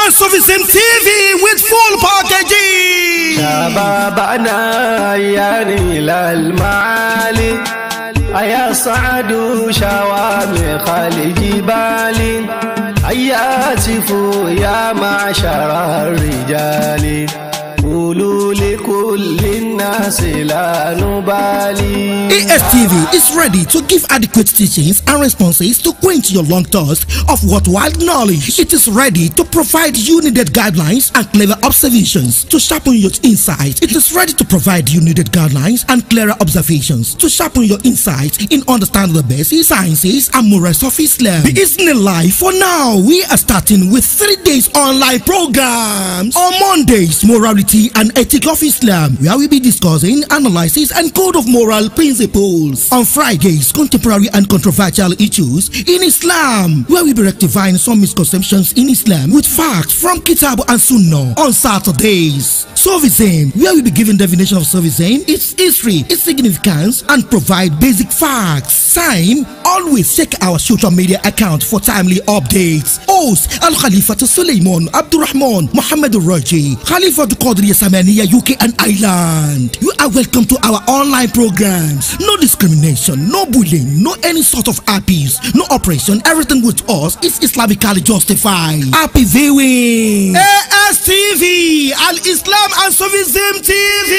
and Sufficient TV with full packaging. شبابنا يعني للمعالي أيا صعدوا شوامخ الجبال أيا هاتفوا يا معشر الرجال قولوا لكل الناس لا نبالي ASTV is ready to give adequate teachings and responses to quench your long thirst of worthwhile knowledge. It is ready to provide you needed guidelines and clever observations to sharpen your insight. It is ready to provide you needed guidelines and clearer observations to sharpen your insight in understanding the basic sciences and morals of Islam. Bismillah. For now, we are starting with three days online programs. On Mondays, morality and ethic of Islam, where we be discussing analysis and code of moral principles. On Fridays, contemporary and controversial issues in Islam, where we be rectifying some misconceptions in Islam with facts from Kitab and Sunnah. On Saturdays, Sufism, where we be giving definition of Sufism, its history, its significance, and provide basic facts. Time, always check our social media account for timely updates. Host Al Khalifa to Suleiman Abdurrahman Muhammad Raji, Khalifa to Qadriya Samaniya UK and Ireland. You are welcome to our online programs. No discrimination, no bullying, no any sort of abuse, no oppression. Everything with us is Islamically justified. Happy viewing. ASTV, Al Islam and Sufism TV.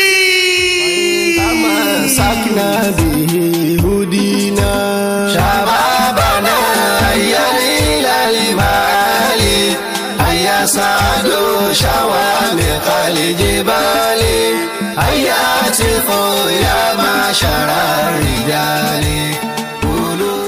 تمسكنا به هدينا شبابنا هيا إلى المعالي هيا صعدوا شوامخ الجبال هيا هاتفوا يا معشر الرجال قولوا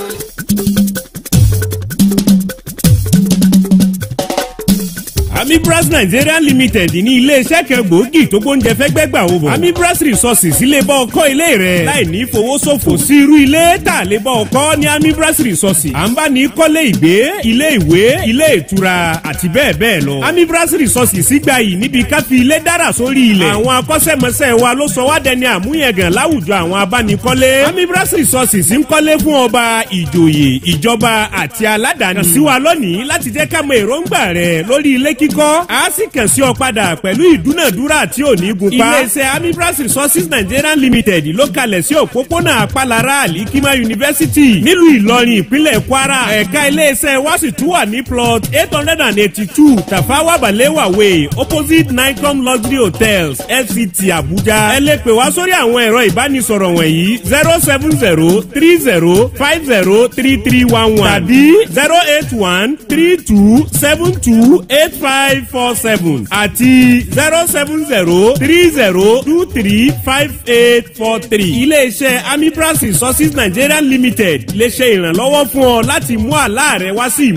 amibras nigeria limited ní iléeṣẹ́ kan gbòógì tó gbóúnjẹ fẹ́gbẹ́ gbà wò bọ̀. amibras resources ilé bọ́ ọkọ́ ilé rẹ̀ láì ní fowóṣòfò sí irú ilé tà lé bọ́ ọkọ́ ní amibras resources. à ń bá ní kọ́lé ìgbé ilé ìwé ilé ìtura àti bẹ́ẹ̀ bẹ́ẹ̀ lọ. amibras resources gbà yìí níbi ká fi ilé dára sórí ilẹ̀. àwọn akọ́ṣẹ́mọṣẹ́ wa ló sọ wá dẹni àmúyẹ̀gàn láwùjọ àwọn abánikọ́lé. amibras resources ń kọ́lé fún ọba ìjòyè ìjọba àti aládàáni. kàn sí wa lónìí láti jẹ́ ká mọ èròǹgbà rẹ̀ lórí ilé kíkọ́ a sì kàn sí ọ padà pẹ̀lú ìdúnàdúrà tí ò ní gun pa. iléeṣẹ́ amibras resources nigeria limited ló kalẹ̀ sí òpópónà apalara alikima university nílùú ìlọrin ìpínlẹ̀ kwara ẹ̀ka iléeṣẹ́ wa sì tún wà ní plot eight hundred and eighty-two tafawa balewa way opposite nicom luxury hotels fct abuja ẹ lè pè wá sórí àwọn ẹ̀rọ ìbánisọ̀rọ̀ wọ̀nyí zero seven zero three zero five zero three three one one tàbí zero eight one three two seven two eight five four seven àti zero seven zero three zero two three five eight four three. iléeṣẹ́ amibras resources nigeria limited lè ṣe ìrànlọ́wọ́ fún ọ láti mú àlá rẹ wá sí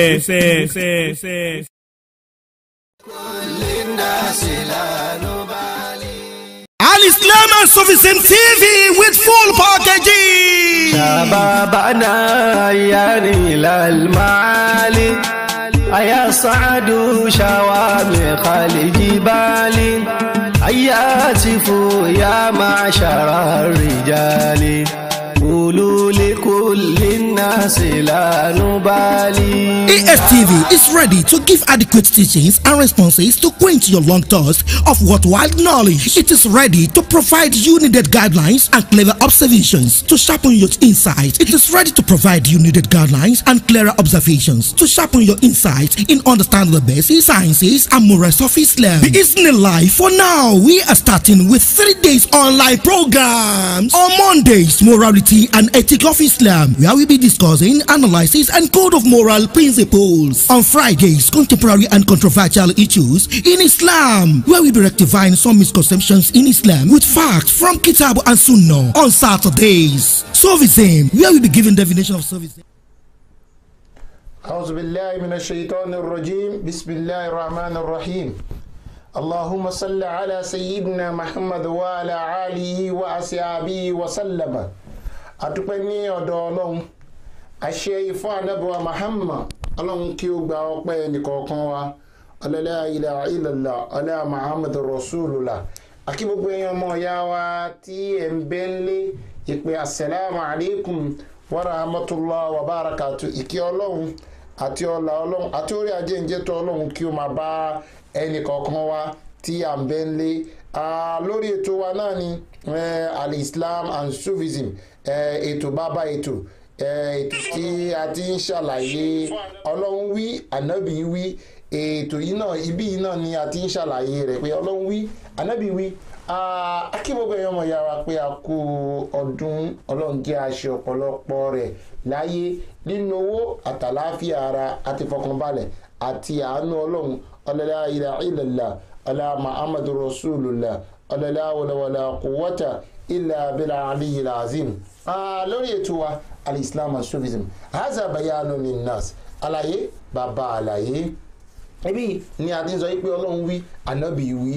ìmúṣẹ. كل الناس لا نبالي Al Islam and Sufficient TV with full packaging. شبابنا يعني للمعالي أيا صعدوا شوامخ الجبال أيا هاتفوا يا معشر الرجال قولوا لكل الناس لا نبالي ASTV is ready to give adequate teachings and responses to quench your long thirst of worthwhile knowledge. It is ready to provide you needed guidelines and clever observations to sharpen your insight. It is ready to provide you needed guidelines and clearer observations to sharpen your insight in understanding the basic sciences and morals of Islam. Bismillah. For now, we are starting with three days online programs. On Mondays, morality and ethic of Islam, where we be discussing analysis and code of moral principles. On Fridays, contemporary and controversial issues in Islam, where we be rectifying some misconceptions in Islam with facts from Kitab and Sunnah. On Saturdays, Sufism, where we be giving definition of Sufism. أعوذ بالله من الشيطان الرجيم بسم الله الرحمن الرحيم اللهم صل على سيدنا محمد وعلى آله وأصحابه وسلم adúpẹ́ ní ọ̀dọ̀ ọlọ́run àṣẹ ìfọ́ anábọ̀wá Muhammad ọlọ́run kí ó gba ọpẹ́ nìkọ̀ọ̀kan wa ọlọ́lá ilà ìlàlá ọlá Muhammad rasulullah akí gbogbo èèyàn ọmọ ìyá wa tí ẹ̀ ń bẹ́ ń lé ìpè asalaamu alaykum wa rahmatulah wa barakatu ìkí ọlọ́run àti ọlà ọlọ́run àti orí ajéǹjẹ́ tó ọlọ́run kí ó máa bá ẹnì kọ̀ọ̀kan wa tí à ń bẹ́ ń lé lórí ètò wa náà ni al-islam and sufism ètò bàbá ètò ètò tí a ti ń ṣàlàyé ọlọ́run wí ànábì wí ètò yìí náà ibí yìí náà ni a ti ń ṣàlàyé rẹ̀ pé ọlọ́run wí ànábì wí akíbọ̀gbọ̀ èèyàn ọmọ ìyá wa pé a kú ọdún ọlọ́run jẹ́ aṣọ ọ̀pọ̀lọpọ̀ rẹ̀ láyé nínú owó àtàláfíà ara àti fọkànbalẹ̀ àti àánú ọlọ́run ọlọ́lá ilà ìlàlá ọlá muhammadu rasulullah ọlọ́lá wàlàwàlà kùwọ́tà ilà abẹ́là aliyu azim lórí ètò wa alislam and sufism haza bayanu linnas àlàyé bàbá àlàyé ibi ni a ti ń sọ pé ọlọ́run wí ànábì wí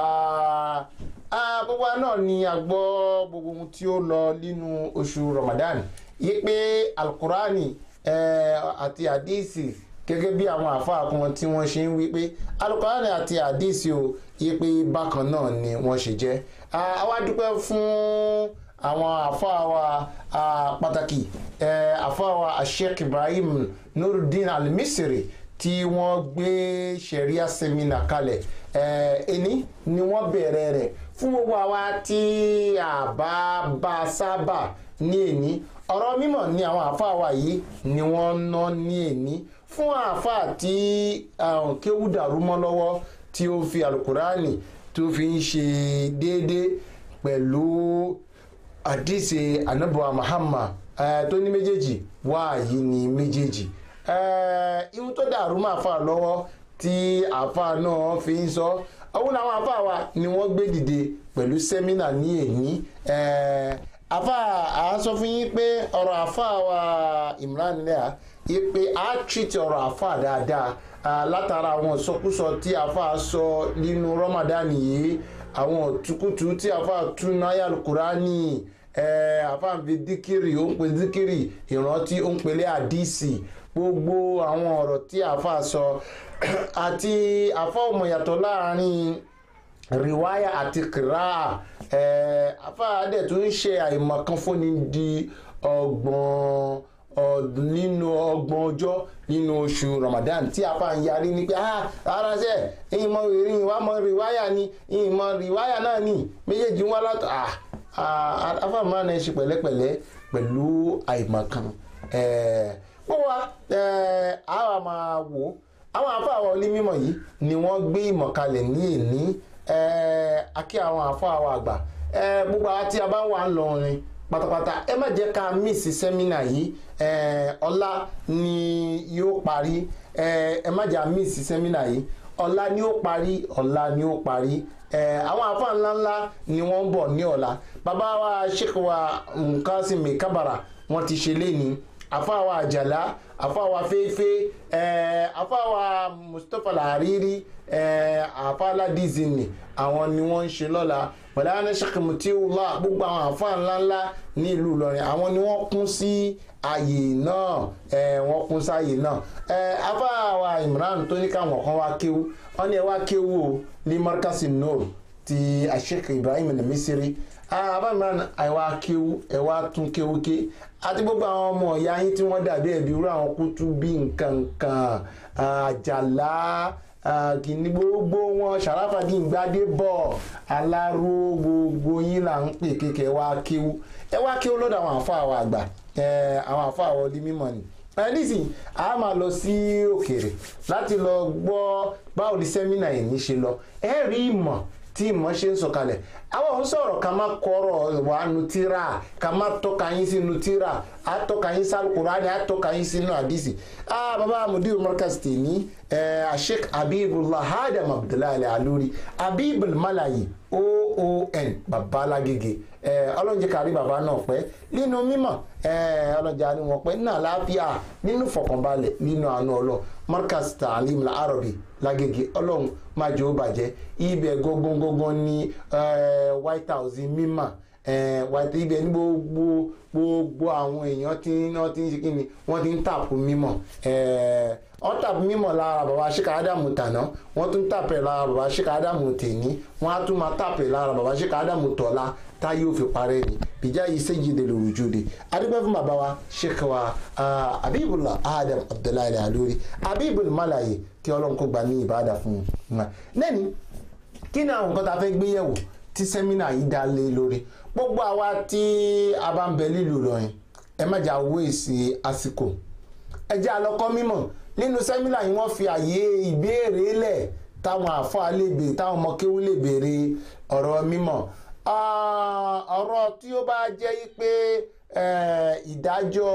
gbogbo náà ni a gbọ́ gbogbo ohun tí ó lọ nínú oṣù ramadan yí pé alukurani àti hadisi gẹ́gẹ́ bí àwọn àfáà kan tí wọ́n ṣe ń wí pé alukurani àti hadisi o yí pé bákan náà ni wọ́n ṣe jẹ́ àwa dúpẹ́ fún àwọn àfáà wa pàtàkì àfáà wa sheikh ibrahim nurudin alimisiri tí wọ́n gbé sẹ̀ríà sẹ́mínà kalẹ̀ ẹni ni wọ́n bẹ̀rẹ̀ rẹ̀ fún gbogbo àwa tí a bá bá sábà ní èní ọ̀rọ̀ mímọ̀ ni àwọn àáfàá wa yìí ni wọ́n ná ní èní fún àáfàá tí kéwú dàrú mọ́ lọ́wọ́ tí ó fi alukurani tó fi ń ṣe déédéé pẹ̀lú àdìsí anabuwa muhammad tó ní méjèèjì wáàyí ni méjèèjì ihun tó dàrú máa fà lọ́wọ́ tí àfa náà fi ń sọ àwọn làwọn àfa wa ni wọ́n gbé dìde pẹ̀lú sẹ́mínà ní èní àfa à ń sọ fún yín pé ọ̀rọ̀ àfa wa imran lẹ́à yí pé a treat ọ̀rọ̀ àfa dáadáa látara àwọn ìsọkúsọ tí àfa sọ nínú ramadan yìí àwọn òtúkùtù tí àfa tún náyà alukurani àfa ń fi díkìrì ó ń pe díkìrì ìrántí ó ń pelé àdìsí gbogbo àwọn ọ̀rọ̀ tí àfa sọ àti àfa ọmọ yàtọ̀ láàrin riwaya àti kira àfa adẹ̀ tó ń ṣe àìmọ̀kan fúnni di ọgbọ̀n nínú ọgbọ̀n ọjọ́ nínú oṣù ramadan tí àfa ń yarí ni pé ara ṣe ìmọ̀ ìrìn wa mọ̀ riwaya ni ìmọ̀ riwaya náà ni méjèèjì ń wá látọ̀ àfa máa ń ṣe pẹ̀lẹ́pẹ̀lẹ́ pẹ̀lú àìmọ̀kan wọ́n wá àwa máa wò àwọn àfáàwọ̀ onímọ̀ yìí ni wọ́n gbé ìmọ̀ kalẹ̀ ní èní akí àwọn àfáàwọ̀ àgbà gbogbo àwọn tí a bá wà ń lọrin pátápátá ẹ má jẹ́ ká mísì sẹ́mínà yìí ọ̀la ni yóò parí ẹ má jẹ́ mísì sẹ́mínà yìí ọ̀la ni ó parí ọ̀la ni ó parí àwọn àfáà ńláńlá ni wọ́n ń bọ̀ ní ọ̀la bàbá wa sheikh wa nkásímì kábàrà wọ́n ti ṣe léni àfáàwà àjàlá àfáàwà fẹ́ẹ́fẹ́ àfáàwà mustapha làárírí àfáàládìzìnì àwọn ni wọ́n ń ṣe lọ́la pẹ̀lú àwọn ṣàkìmù tí ó wà gbogbo àwọn àfáà ńláńlá ní ìlú ìlọrin àwọn ni wọ́n kún sí ààyè náà wọ́n kún sí ààyè náà àfáàwà imran tó ní káwọn kan wá kéwú wọ́n ní ẹ wá kéwú o ní markasi noor ti àṣekè ibrahim al-misiri abamran àìwá kéwú ẹwà tún kéwú ké àti gbogbo àwọn ọmọ ìyá yín tí wọ́n dàbí ẹ̀bí irú àwọn kútú bí nǹkan kan àjàlá kìíní gbogbo wọn sàràfàdín gbadé bọ̀ aláró gbogbo yín là ń pè kéèké ẹwà kéwú ẹwà kéwú lọ́dọ̀ àwọn àfọ àwọn àgbà àwọn àfọ àwọn ọdí mímọ́ ni nísìnyí a máa lọ sí òkèèrè láti lọ gbọ́ báwo ni sẹ́mínà yìí ní ṣe lọ ẹ rí ìmọ̀ tí ìmọ̀ ṣe ń sọ̀kalẹ̀ àwọn òun sọ̀rọ̀ ká má kọ́rọ̀ wà nù tíra ká má tọ́ka yín sínú tíra á tọ́ka yín sálùkùránì á tọ́ka yín sínú àdìsí. ah baba mudir markaz tèmi sheikh habibullah adam abdullahi aluri habibul malayi oon babalagege ọlọ́njẹ́ kárí bàbá náà pẹ́ nínú mímọ̀ ọlọ́njẹ́ àní wọn pẹ́ nínú àlàáfíà nínú fọkànbalẹ̀ nínú àánú ọlọ́ markaz taalim la arabi lágége ọlọ́run máa jẹ́ ó bàjẹ́ ibẹ̀ gógógógó ní white house mímọ̀ white ibẹ̀ ní gbogbo gbogbo àwọn èèyàn tí wọ́n ti ń ṣe kí ni wọ́n ti ń tàpù mímọ̀ wọ́n tàpù mímọ̀ lára bàbá ṣíkà ádámù tàná wọ́n tún tàpẹ̀ lára bàbá ṣíkà ádámù tèní wọ́n á tún máa tàpẹ̀ lára bàbá ṣíkà ádámù tọ̀la tá yóò fi parẹ́ ni bìjà yìí sẹ́yìn lè lòrù jóde adúgbò fún bàbá wa sheikh wa abibullah adam abdullahi alori abibul malaye kí ọlọ́run kó gba ní ìbáàdà fún un lẹ́ni kí ni àwọn nǹkan tá a fẹ́ gbé yẹ̀wò tí sẹ́mínà yìí dá lé lórí gbogbo àwa tí a bá ń bẹ lílù lọ́yìn ẹ má jà owó èsì àsìkò ẹ jẹ́ àlọ́kọ́ mímọ̀ nínú sẹ́mínà yìí wọ́n fi àyè ìbéèrè lẹ̀ táwọn àfáà lè béèrè táwọn ọmọ kéwú lè béèrè ọ̀rọ̀ mímọ̀ ọ̀rọ̀ tí ó bá jẹ́ pé ìdájọ́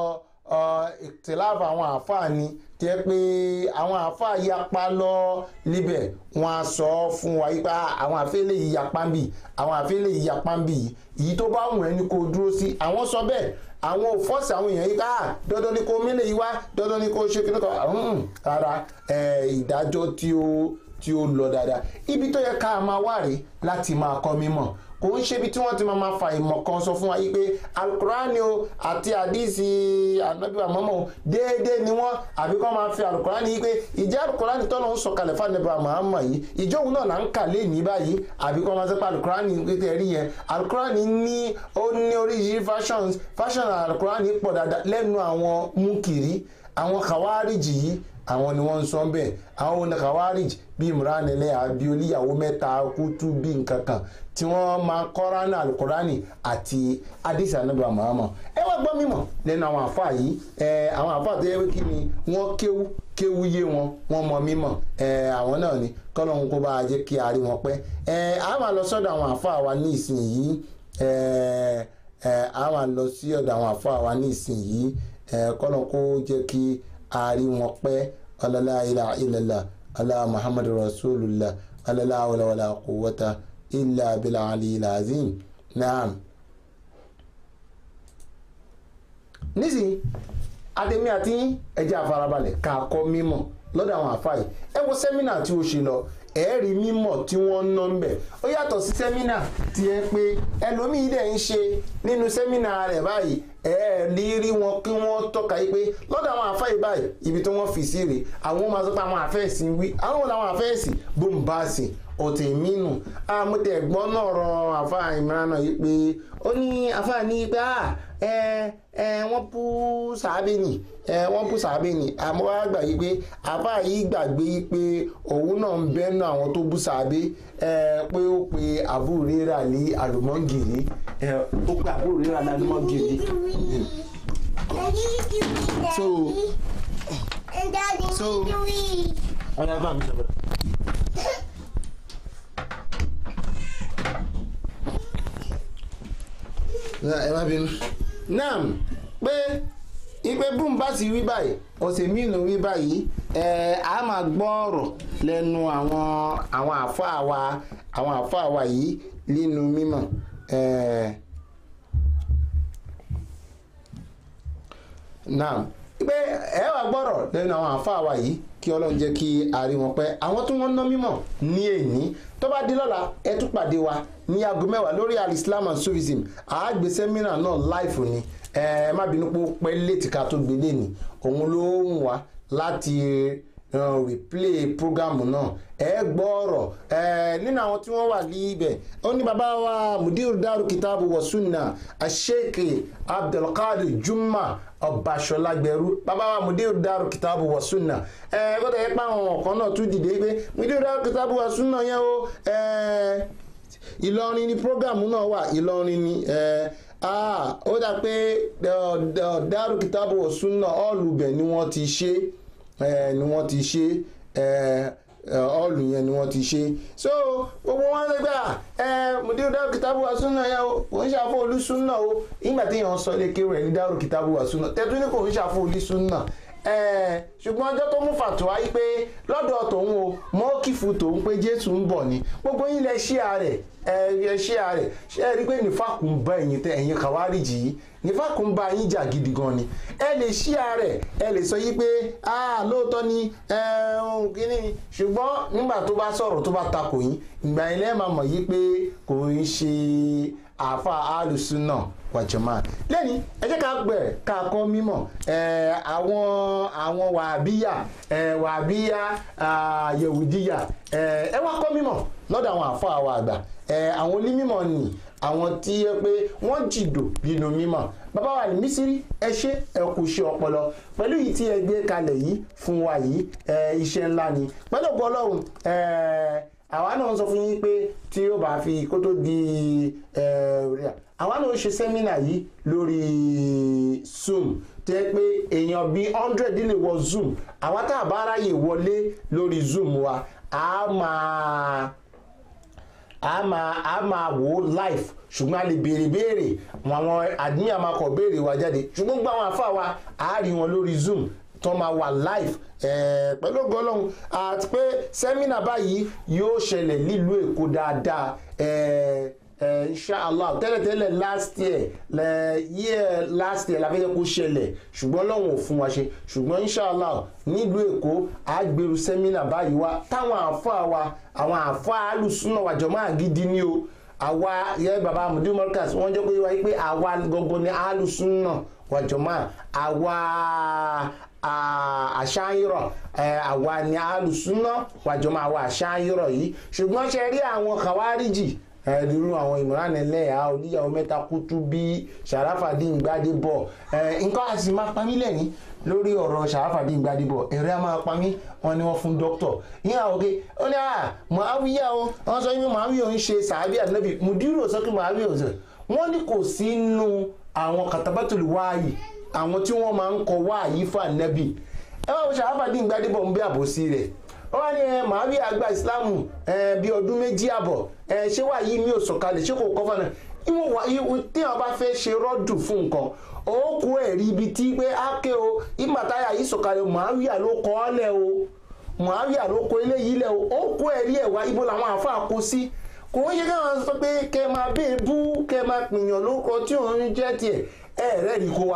ìtìláàfù àwọn àfáà ni jẹ́ pé àwọn àfáà yapa lọ níbẹ̀ wọ́n á sọ fún wa yípa àwọn àfẹ́lẹ́ yìí yapa ń bì àwọn àfẹ́lẹ́ yìí yapa ń bì yìí èyí tó bá wùn ẹ́ ni kò dúró sí àwọn sọ bẹ́ẹ̀ àwọn ò fọ́ọ̀sì àwọn èèyàn yìí ká dandan ni kò mílẹ̀ yìí wá dandan ni kò ṣe kí nìkan rárá ìdájọ́ tí ó tí ó lọ dáadáa ibi tó yẹ ká máa wá rèé láti máa kọ́ mímọ̀ kò ń ṣe ibi tí wọ́n ti máa ma fa ìmọ̀ kan sọ fún wa yìí pé alukurani o àti àdìsí anabiwa mọ́mọ́ o déédéé ni wọ́n àbí kọ́ máa fi alukurani yìí pé ìjẹ́ alukurani tọ́lọ̀ ń sọ̀kalẹ̀ fún anabiwa mọ́mọ́ yìí ìjọ òun náà là ń kà lé ní báyìí àbí kọ́ máa sọ pé alukurani kékeré rí yẹn alukurani ní ó ní oríṣiríṣi fashions fashion alukurani pọ̀ dáadáa lẹ́nu àwọn múkìrí àwọn kàwárìjì yìí àwọn ni wọ́n ń sọ bẹ́ẹ̀ àwọn oníkàwárìjì bíi imran ẹlẹ́yà bíi oníyàwó mẹ́ta kútú bíi nǹkan kan tí wọ́n máa kọ́ránà alukurani àti adisa anabi muhammad ẹ wá gbọ́ mímọ̀ lẹ́nu àwọn àfa yìí ẹ àwọn àfa tó yẹ kí ni wọ́n kéwú kéwú yé wọn wọ́n mọ mímọ̀ ẹ àwọn náà ni kọ́lọ́hún kó bá a jẹ́ kí a rí wọn pẹ́ ẹ a máa lọ sọ́dọ̀ àwọn àfa wa ní ìsinyìí ẹ ẹ a máa lọ sí ọ̀dọ̀ àwọn àfa wa ní ìsinyìí ẹ kọ́lọ́hún kó jẹ́ kí a rí wọn pẹ́ ọlọ́lá ilà ilẹ̀lá alá muhammadu rasulillah alá wàlàwàlà kúwọ́ta ilà abilà aliyil azim naam. nísìnyí ademi àti ẹjẹ àfarabalẹ̀ ká kọ́ mímọ̀ lọ́dọ̀ àwọn àfáì ẹ wo sẹ́mínà tí ó ṣe lọ ẹ̀ẹ́rì mímọ̀ tí wọ́n ń ná ń bẹ̀ ó yàtọ̀ sí sẹ́mínà tí ẹ pé ẹlòmíì dẹ̀ ń ṣe nínú sẹ́mínà rẹ̀ báyìí ẹ̀ẹ́rì rí wọn kí wọ́n tọ́ka yìí pé lọ́dọ̀ àwọn àfáì báyìí ibi tí wọ́n fi sí rè àwọn máa sọ pé àwọn àfẹ́ẹ̀sì wí àwọn làwọn àfẹ́ẹ̀sì bóńbáàsì ọ̀tẹ̀ mínú àmútẹ̀ gbọ́n náà rọ àfáà ìmíràn náà yìí pé ó ní àfáà ní pé ẹ ẹ wọ́n bú sàábì nì ẹ wọ́n bú sàábì nì àmọ́ wá gbà yí pé àfáà yìí gbàgbé yí pé òun náà ń bẹ́nu àwọn tó bú sàábì ẹ pé ó pe àbúrò rírà ní àlùmọ́ngìrì ẹ ó pe àbúrò rírà ní àlùmọ́ngìrì. so so ọ̀rẹ́ bá mi sọ̀rọ̀. ẹ má bínú. naam pé ipe boom bá sì wí báyìí ọ̀sẹ̀ mìíràn wí báyìí ẹ a máa gbọ́ ọ̀rọ̀ lẹ́nu àwọn àwọn àfáà wa àwọn àfáà wa yìí nínú mímọ̀ naam pé ẹ wá gbọ́rọ̀ lẹ́nu àwọn àfáà wa yìí kí ọlọ́run jẹ́ kí a rí wọn pẹ́ àwọn tí wọ́n ná mímọ̀ ní èní tó bá di lọ́la ẹ tún pàdé wa ní aago mẹ́wàá lórí alislam and sufism àágbé sẹ́mínà náà láìfò ni ẹ má bínú pé ó pẹ́ létí ká tó gbé lé ní òun ló ń wá láti replay programu náà ẹ gbọ́ ọ̀rọ̀ nínú àwọn tí wọ́n wà ní ibẹ̀ ó ní bàbá wa mudir daru kitabu wa sunna asheikh abdulkadir juma ọbaṣọlágbẹrú bàbá wa mudir daru kitabu wa sunna ẹ gbọ́dọ̀ yẹ pé àwọn ọ̀kan náà tún dìde pé mudir daru kitabu wa sunna yẹn o ìlọrin ni programu náà wà ìlọrin ni ó dà pé daru kitabu wa sunna ọ̀lùbẹ̀ ni wọ́n ti ṣe ni wọ́n ti ṣe ọ̀ọ̀lù yẹn ni wọ́n ti ṣe so gbogbo wọn lè gbà ẹ mùdí dárò kìtàbù wa súnà yẹn o kò ń ṣàfọ olú súnà o ìgbà tí yẹn sọ lè kéwòn ẹ ní dárò kìtàbù wa súnà tẹ́tù ní kò ń ṣàfọ olú súnà ṣùgbọ́n ọjọ́ tó mú fàtúwá yìí pé lọ́dọ̀ tòun o mọ́kìfù tòun pé jésù ń bọ̀ ni gbogbo yín lẹ ṣí ààrẹ ẹ ṣí ààrẹ ṣe é rí i pé nífàkùn bá ẹ̀yìn tẹ ẹ̀yìn kàwárìjì yìí nífàkùn bá yín jà gidi gan ni ẹ lè ṣí ààrẹ ẹ lè sọ yìí pé lóòótọ́ ni ohun kìíní ṣùgbọ́n nígbà tó bá sọ̀rọ̀ tó bá takò yín ìgbà yẹn lẹ́ẹ̀ máa mọ̀ yìí pé kò ń ṣe àáfà alùsùnà wàjọmọ́ lẹ́ni ẹ jẹ́ ká bẹ̀rẹ̀ ká kọ́ mímọ̀ ẹ̀, àwọn àwọn wàhábíyà ẹ̀, wàhábíyà ah, yẹ̀wùdíyà ẹ̀, ẹ wá kọ́ mímọ̀ lọ́dọ̀ àwọn àáfà wa àgbà ẹ̀, àwọn onímọ̀ nì àwọn tí yẹ pé wọ́n jìdò nínú mímọ̀ bàbá wa ní mísírí ẹ ṣe ẹ kù ṣe ọpọlọ pẹ̀lú yìí tí ẹ gbé kalẹ̀ yìí fún wa yìí ẹ, iṣẹ́ ńlá ni pẹ̀lú ọgbọ́n ọlọ́run ẹ, àwa náà sọ fún yín pé tí ó bá fi kó tó di ẹ, àwa náà ṣe sẹ́mínà yìí lórí zoom tẹ́ pé èèyàn bíi hundred lè wọ zoom àwa tá a bá ráyè wọlé lórí zoom wa a máa a máa a máa wò ó live ṣùgbọ́n a lè béèrè béèrè wọn àwọn admin àmàkọ̀ béèrè wa jáde ṣùgbọ́n gbọ́ àwọn afá wa a rí wọn lórí zoom tó máa wà live ẹ̀ẹ́ pẹ̀lú ògo ọlọ́run àti pé sẹ́mínà báyìí yóò ṣẹlẹ̀ nílùú èkó dáadáa ẹ̀ẹ́ ẹ̀ inshallah tẹ́lẹ̀tẹ́lẹ̀ last year lẹ̀ year last year la fẹ́ jẹ́ kó ṣẹlẹ̀ ṣùgbọ́n ọlọ́run ò fún wa ṣe ṣùgbọ́n inshallah nílùú èkó àgbèrú sẹ́mínà báyìí wá táwọn àáfàá wa àwọn àáfàá alùsùnà wàjọ máa gidi ní o àwa yẹ baba mudu marcus wọn jẹ pé wáyé pé àwa gbogbo ni alùsùnà wàjọ máa àwa àṣàyìrọ̀ àwa ni alùsùnà wàjọ máa àwa àṣàyìrọ̀ yìí ṣùgbọ́n ṣe rí àwọn kàwáríjì ẹ̀ẹ́dúró àwọn ìmọ̀ràn ẹlẹ́yà oníyàwó mẹ́ta kútú bí sàràfàdín gbadébọ̀ nǹkan àti máa pa mí lẹ́ni lórí ọ̀rọ̀ sàràfàdín gbadébọ̀ ẹ̀rẹ́ á máa pa mí wọn ni wọ́n fún dókítọ̀ yín àwọn òkè ó ní à mọ̀háwíyá o wọ́n sọ wípé mọ̀háwíyá ń ṣe sàábì ànábì mùdírò sọ pé mọ̀háwíyá ò sọ wọ́n ní kò sí nínú àwọn kàtàbátòlù wáàyè àwọn tí wọ́n máa ń kọ wáàyè fún ànábì ẹ wá wo sàràfàdín gbadébọ̀ ń bí àbòsí rẹ̀ wọ́n ní ẹ màá bí àgbà ìsìláàmù ẹ bí ọdún méjì àbọ̀ ẹ ṣé wà yìí mi ò sọ̀kalẹ̀ ṣé kò kọ́ fún ẹ ìwọ̀n wà ìwọ̀n tí wọ́n bá fẹ́ ṣe rọ́dù fún nǹkan ó kó ẹ̀rí ibi tí pé ákè o ìmàtáyà yìí sọ̀kalẹ̀ màáwíà ló kọ́ ọ́ lẹ̀ o màáwíà ló kọ́ eléyìí lẹ̀ o ó kó ẹ̀rí ẹ̀ wá ibo làwọn àáfàá kó sí kò ń ṣe káwọn sọ pé kẹ máa bẹ́ẹ̀ bú kẹ máa pìyàn lórúkọ tí òun jẹ́ tiẹ̀ ẹ̀ rẹ́ rí kó wa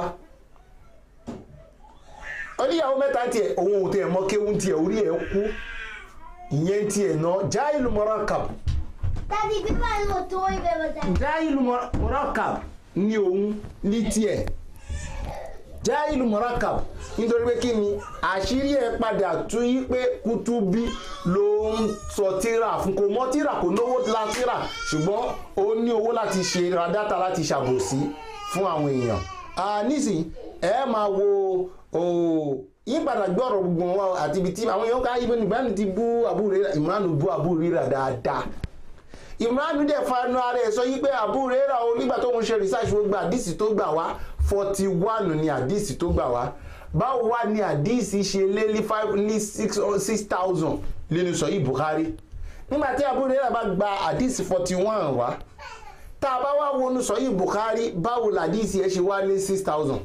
oníyàwó mẹ́ta tiẹ̀ òun ò tẹ̀ mọ́ kéwù tiẹ̀ orí ẹ̀ kú ìyẹn tiẹ̀ náà jáìlú mọ́rákàb Daddy, give my little toy baby. Daddy. jáìlú mọ́rákàb ní òun ní tiẹ̀ jáìlú mọ́rákàb nítorí pé kí ni àṣírí ẹ̀ padà tú yí pé kútúbí ló ń sọ tíra fún kò mọ́ tíra kò náwó la tíra ṣùgbọ́n ó ní owó láti ṣe ra dátà láti ṣàbòsí fún àwọn èèyàn nísìnyí ẹ máa wo yípadà gbé ọ̀rọ̀ gbogbo wọn àti ibi tí àwọn èèyàn ká ibẹ̀ nígbà tí bú àbúrò ìmúránù bú àbúrò rírà dáadáa ìmúránù dẹ̀ fanu ara ẹ̀ sọ yí pé àbúrò rírà o nígbà tó ń ṣe research wo gba àdìsí tó gbà wá forty one ni àdìsí tó gbà wá báwo wá ní àdìsí ṣe lé ní five ní six six thousand nínú sọ yìí buhari nígbà tí àbúrò rírà bá gba àdìsí forty one wá tá a bá wá wọnú sọ yìí buhari báwo làdìsí ẹ ṣe wá ní six thousand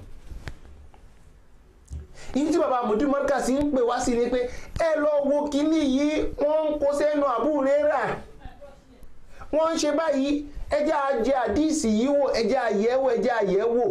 ibi tí baba mudu markaz ń pè wá sí ni pé ẹ lọ wo kíní yìí wọ́n ń kó sẹ́nu àbúrẹ́rà wọ́n ń ṣe báyìí ẹjẹ́ ajẹ́ àdíìsì yìí wò ẹjẹ́ àyẹ̀wò ẹjẹ́ àyẹ̀wò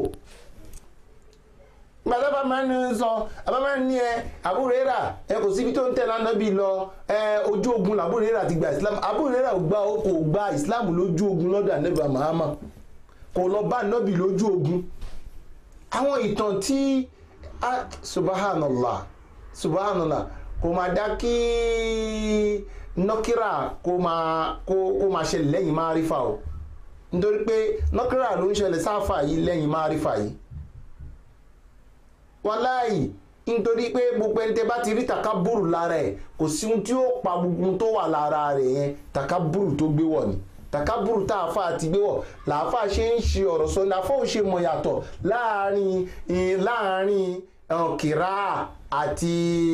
gbàtà bá máa ń sọ àbá máa ń ní ẹ àbúrẹ́rà ẹ kò síbi tó ń tẹ̀lé anábì lọ ẹ ojú ogun làbúrẹ́rà ti gba islam àbúrẹ́rà kò gba islam lójú ogun lọ́dọ̀ anábì mahama kò lọ bá anábì lójú ogun àwọn ìtàn tí ah subhanallah subhanallah kò máa dá kí nọkírà kó máa kó kó máa ṣẹlẹ̀ lẹ́yìn márífà o nítorí pé nọkírà ló ń ṣẹlẹ̀ sáfà yìí lẹ́yìn márífà yìí wàláì nítorí pé gbogbo ẹni tẹ bá ti rí takaburu lára ẹ kò sí ohun tí ó pa gbogbo tó wà lára rẹ yẹn takaburu tó gbé wọ̀ ni takaburu tá a fa ti gbé wọ̀ làáfà ṣe ń ṣe ọ̀rọ̀ sọ làáfà ò ṣe mọ̀ yàtọ̀ láàrin láàrin kìrá àti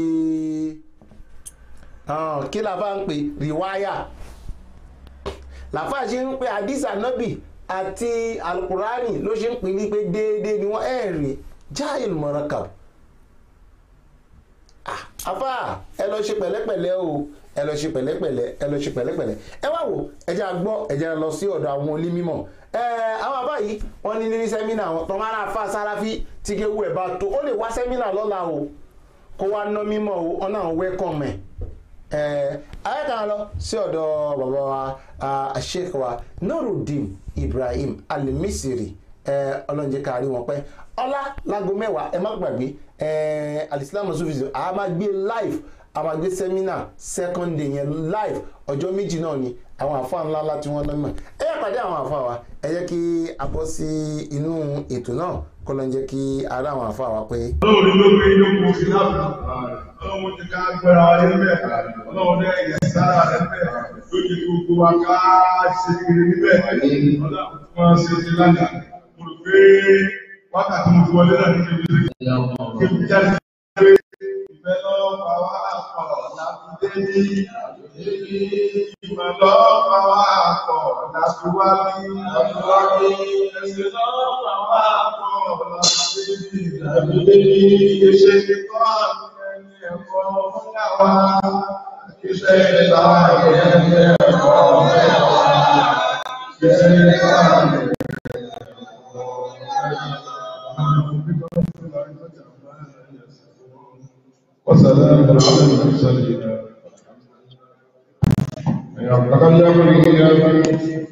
kí la bá ń pè rìwáyà làáfà ṣe ń pè àdìsá nọ́bì àti alukurani ló ṣe ń pè ní pé déédéé ni wọ́n ẹ̀ rí jáìl mọ̀rọ̀kàb afa ẹ lọ ṣe pẹ̀lẹ́pẹ̀lẹ́ o ẹ lọ ṣe pẹ̀lẹ́pẹ̀lẹ́ ẹ lọ ṣe pẹ̀lẹ́pẹ̀lẹ́ ẹ wá wò ẹ jẹ́ àgbọ́ ẹ jẹ́ lọ sí ọ̀dọ̀ àwọn onímọ̀ ẹ àwọn àbá yìí wọ́n ní ní sẹ́mínà wọn tọ́ máa fa sáráfí tí kéwu ẹ̀ bá tó ó lè wá sẹ́mínà lọ́la o kó wá ná mímọ́ o ọ̀nà àwọn wẹ́kọ̀m ẹ̀ ayéka lọ sí ọ̀dọ̀ bàbá wa ah, sheikh wa nurudeen ibrahim alimisiri ọlọ́njẹ́ kárí wọn pẹ́ ọlá láago mẹ́wàá ẹ má gbàgbé eh, alisilamu sufism a máa gbé live a máa gbé seminar second day yẹn live ọjọ́ méjì náà ni àwọn àfa ńlá ńlá tí wọ́n lọ́mọ ẹ yẹ pàdé àwọn àfa wa ẹ jẹ́ kí a bọ́ sí inú ètò náà kọ́ ló ń jẹ́ kí ara àwọn àfa wa pé. ọlọ́run ló gbé inú kò sí láàbù ọlọ́run ti ká gbẹ́ra wa ní bẹ́ẹ̀ ọlọ́run dẹ́ ìyẹn sára rẹ̀ bẹ́ẹ̀ lójú gbogbo wa ká ṣe kiri níbẹ̀ ọlọ́run tí wọ́n ṣe ti lánàá mo rò pé wákàtí mo fi wọlé náà ní kí n kí n jáde pé ìfẹ́ lọ́wọ́ pa wá pọ̀ láti dé ní ìmọ̀ lọ́wọ́ pa wá pọ̀ láti wá ní ẹ̀sìn lọ́wọ́ pa wá pọ̀ láti dé ní ìdàgbé iṣẹ́ kíkọ́ àmì ẹni ẹ̀kọ́ fúnyàwá iṣẹ́ ìta ẹni ẹ̀kọ́ fúnyàwá iṣẹ́ ìta ẹni وسلام على المرسلين يتكلم به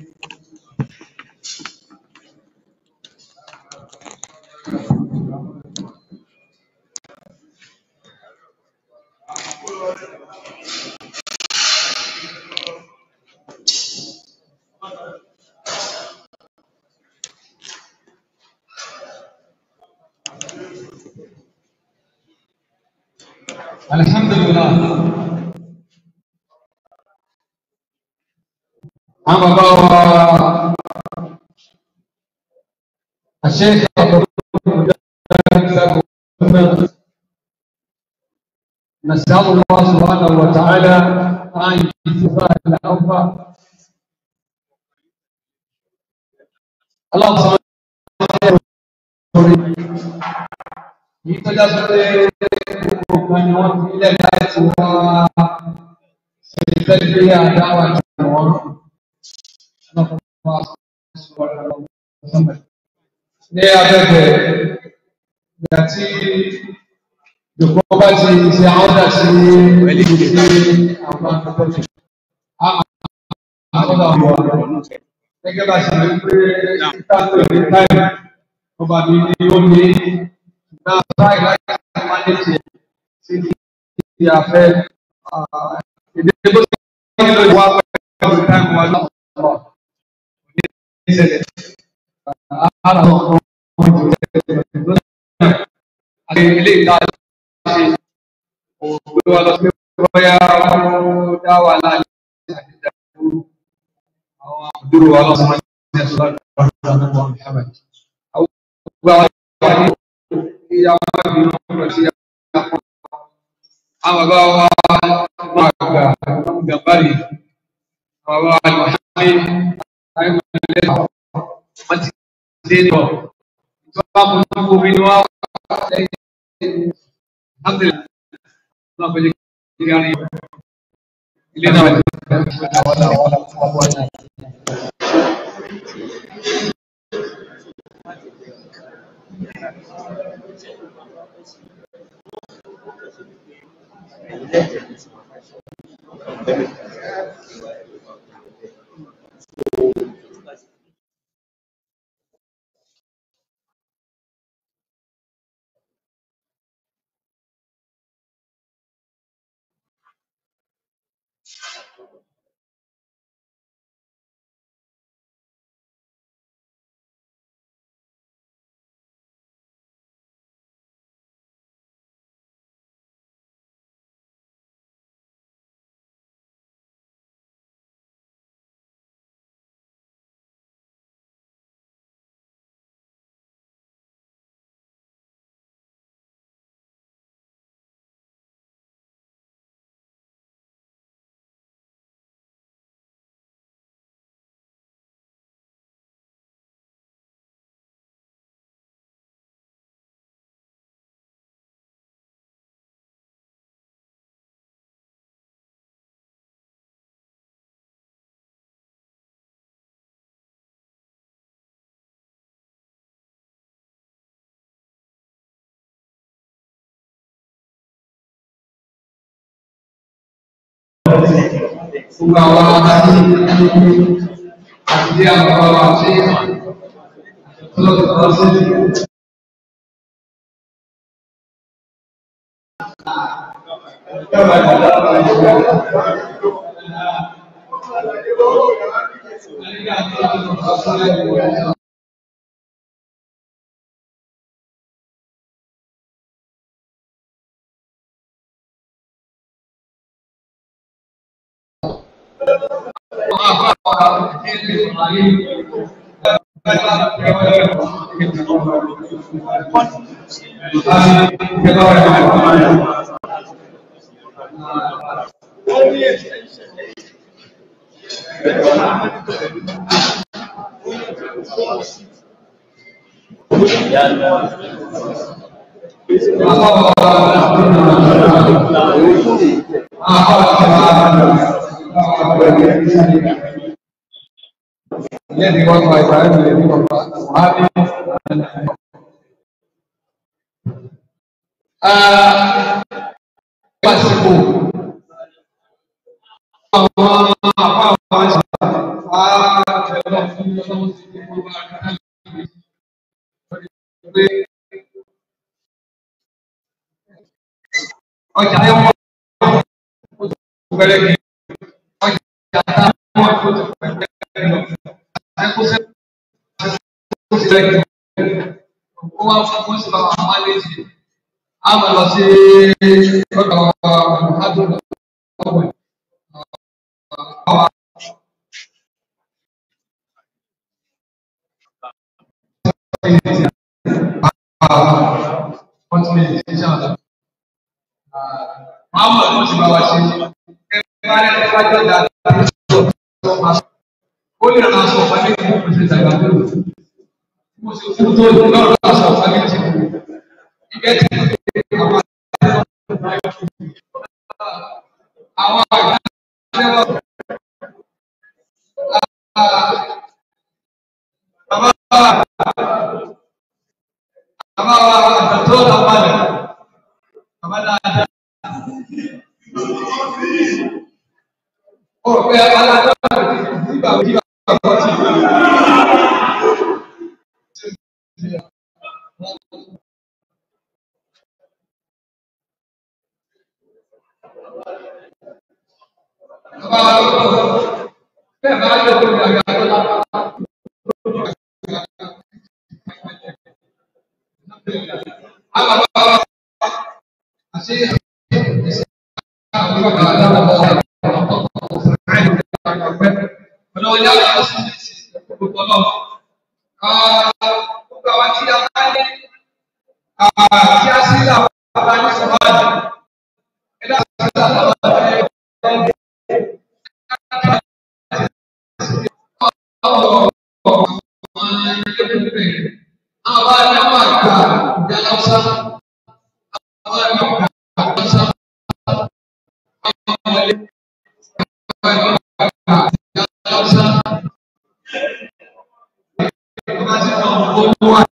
الحمد لله أما بابا الشيخ نسأل الله سبحانه وتعالى أن يجزاه العفو اللهم صل على yìí tó já sí pé gbogbo ni wọ́n fi ilẹ̀ láti wá ṣe tẹ́lẹ̀ àdáwà jù wọ́n ní abẹ́bẹ̀ ìgbà tí ìjọba bá ti ṣe àwọn ọ̀dà sí ìlú sí àwọn akẹ́kọ̀ọ́ a máa sọ́dọ̀ àwọn ọ̀rọ̀ gẹ́gẹ́ bá ṣe rí pé títà tó ní táìmù ọba mi ni ó ní náà báyìí láti máa ní tiẹ̀ sí ti àfẹ́ ìdílé tó ti ń lò wá pẹ̀lú táìmù wa lọ́wọ́ ní ìṣẹ̀lẹ̀ ara ọ̀kan ọ̀hún ìjọba àti ilé ìta ṣe òwe wa lọ sí bóyá ó dá wà láàyè àti ìdàgbò àwọn àbúrò wa lọ sí wọn ní ẹ̀sùn láti wà ní àwọn ìhàbẹ̀. àwọn gbogbo àwọn ìwà ní ìyàwó ìbínú ọ̀rọ̀ sí àpò àwọn bàbá wa máa gbà gàmbárì àwọn bàbá wa ní àìmọ̀lẹ́ wọ́n ti dé lọ ìjọba mú ní omi ni wọ́n wà lẹ́yìn alhamdulillah náà fẹ́ jẹ́ kí a rí ilé náà wà gbogbo àwọn àti àti àwọn ọmọ àti ọlọ́dún ọ̀sẹ̀. الذي وضع إبراهيم الذي وضع أصحابه Pàṣípò àwọn àpá àwọn àṣà àbẹ̀lọ fún ọlọ́run ti ní gbogbo àkàtà pé ọjà yẹn wọ́n bẹ̀rẹ̀ kí ọjà táwọn tó ti pẹ̀lú lọ àtẹ́kùsẹ́ tó ti rẹ̀ kí ó wá fún fún ìṣẹ̀lẹ̀ àwọn àmàlẹ́jì a máa lọ sí ọ̀dọ̀ àdúgbò ọ̀gbìn. Muhammad ló ti bá wa ṣe. Ẹ bá rẹ̀ ẹ bá jọ dà ó lè ràn aṣọ ọ̀pá ní ìlú pèsè ìdàgbà tó lò. Mo sì fún tó lò lọ́rọ̀ aṣọ ọ̀pá ní ti kù. Ìgbẹ́ ti kú àwọn àwọn àgbà lẹ́wọ̀. Bàbá wa bàbá wa àtàtọ́ làbàlẹ̀. Bàbá dáadáa. Ó pé alájọ́ nígbà tí bàbá ti. Bàbá wa lọ́wọ́ bẹ́ẹ̀ bá yọ kó ìgbà yàtọ̀ lápá. Àwọn bàbá wa àṣẹ ìṣẹ́ àwọn bàbá wa lọ́wọ́ ọlọ́wọ́ yá lọ sí gbogbo ọlọ́wọ́. Gbogbo àwọn tí a bá ní tí a sì là wọ́n bá ní sọ̀rọ̀ ẹ̀dá sí ìlànà Àwọn àyàwó àgbà ìjà lọ́sà. Àwọn àyàwó àgbà lọ́sà. Àwọn àyàwó àgbà ìjà lọ́sà. Ọba tí wọ́n mú owó wá.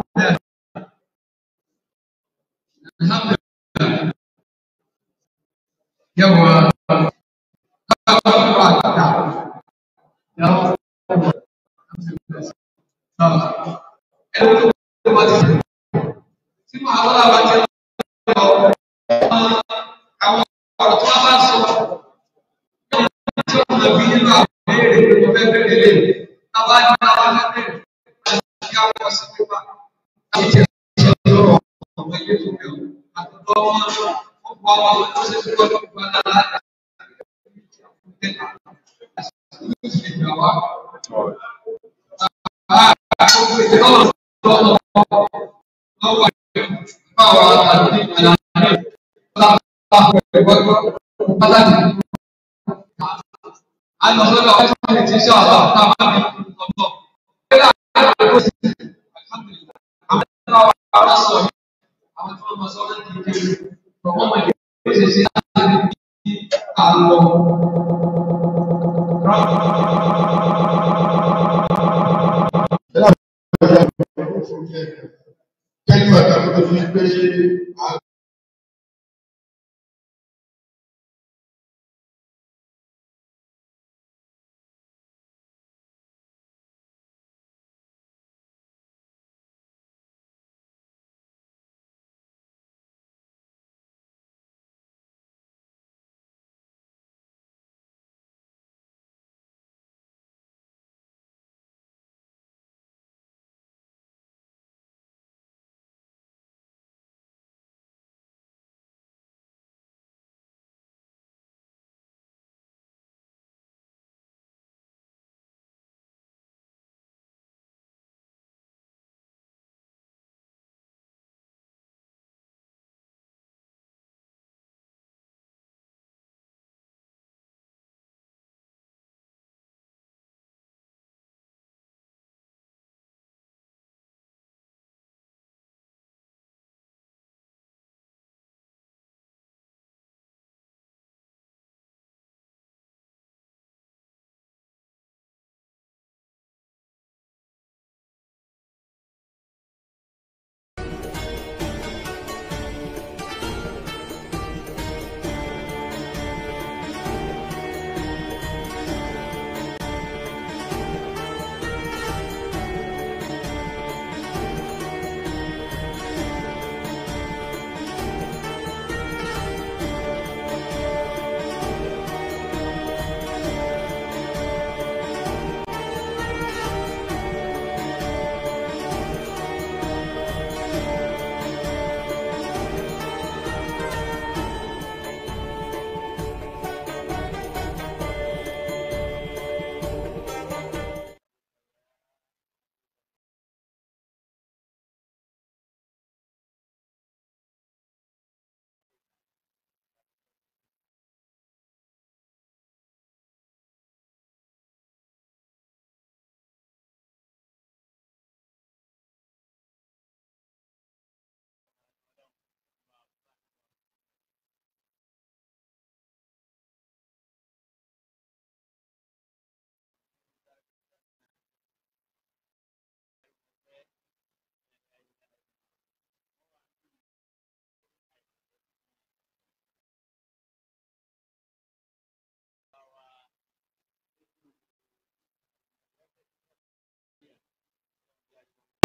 Alhamdulillah. Yàwó àwọn àgbà. Yàwó. Ẹni tó bá ti sè. Tí màá wọ́n lábàá ti lọ àwọn ọ̀rọ̀ tí wọ́n bá sọ. Tí ó mọ̀ bí nínú àwọn ìbéèrè tó fẹ́ bẹ̀rẹ̀ lé. Tábà ní àwọn akẹ́kẹ̀ẹ́ àti àwọn ọ̀sìn pípa. Láti jẹ́ ìṣẹ́ lọ́rọ̀ ọ̀pọ̀ ilé tó bẹ̀rù. Àtọ̀tọ̀ wọn ọ̀pọ̀ àwọn ọmọ tó ṣe fún ọdún ìgbà náà. Kẹ́lí wà tàbí tó fi pé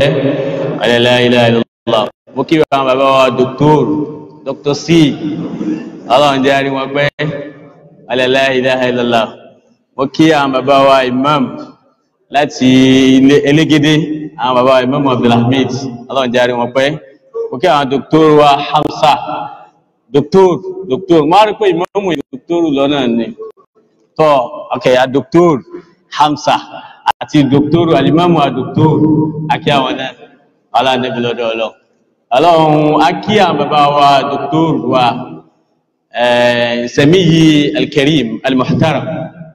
la ilaha illallah mo kí àwọn bàbá wa dr dr c ọlọ́run jẹ́ àrí wọn pẹ́ la ilaha illallah mo kí àwọn bàbá wa imam láti ilé elégédé àwọn bàbá wa imam abdulhamid ọlọ́run jẹ́ àrí wọn pẹ́ mo kí àwọn dr wa hamsa dr dr mo rí pé imam dr lọ́nà ni tọ́ ọkẹ̀ ya dr hamsa àti dr alimamu a dr akí àwọn náà ọlọ́run níbi lọ́dọ̀ ọlọ́run ọlọ́run a kí àwọn bàbá wa dr wa samiyi alkarim almuhtaram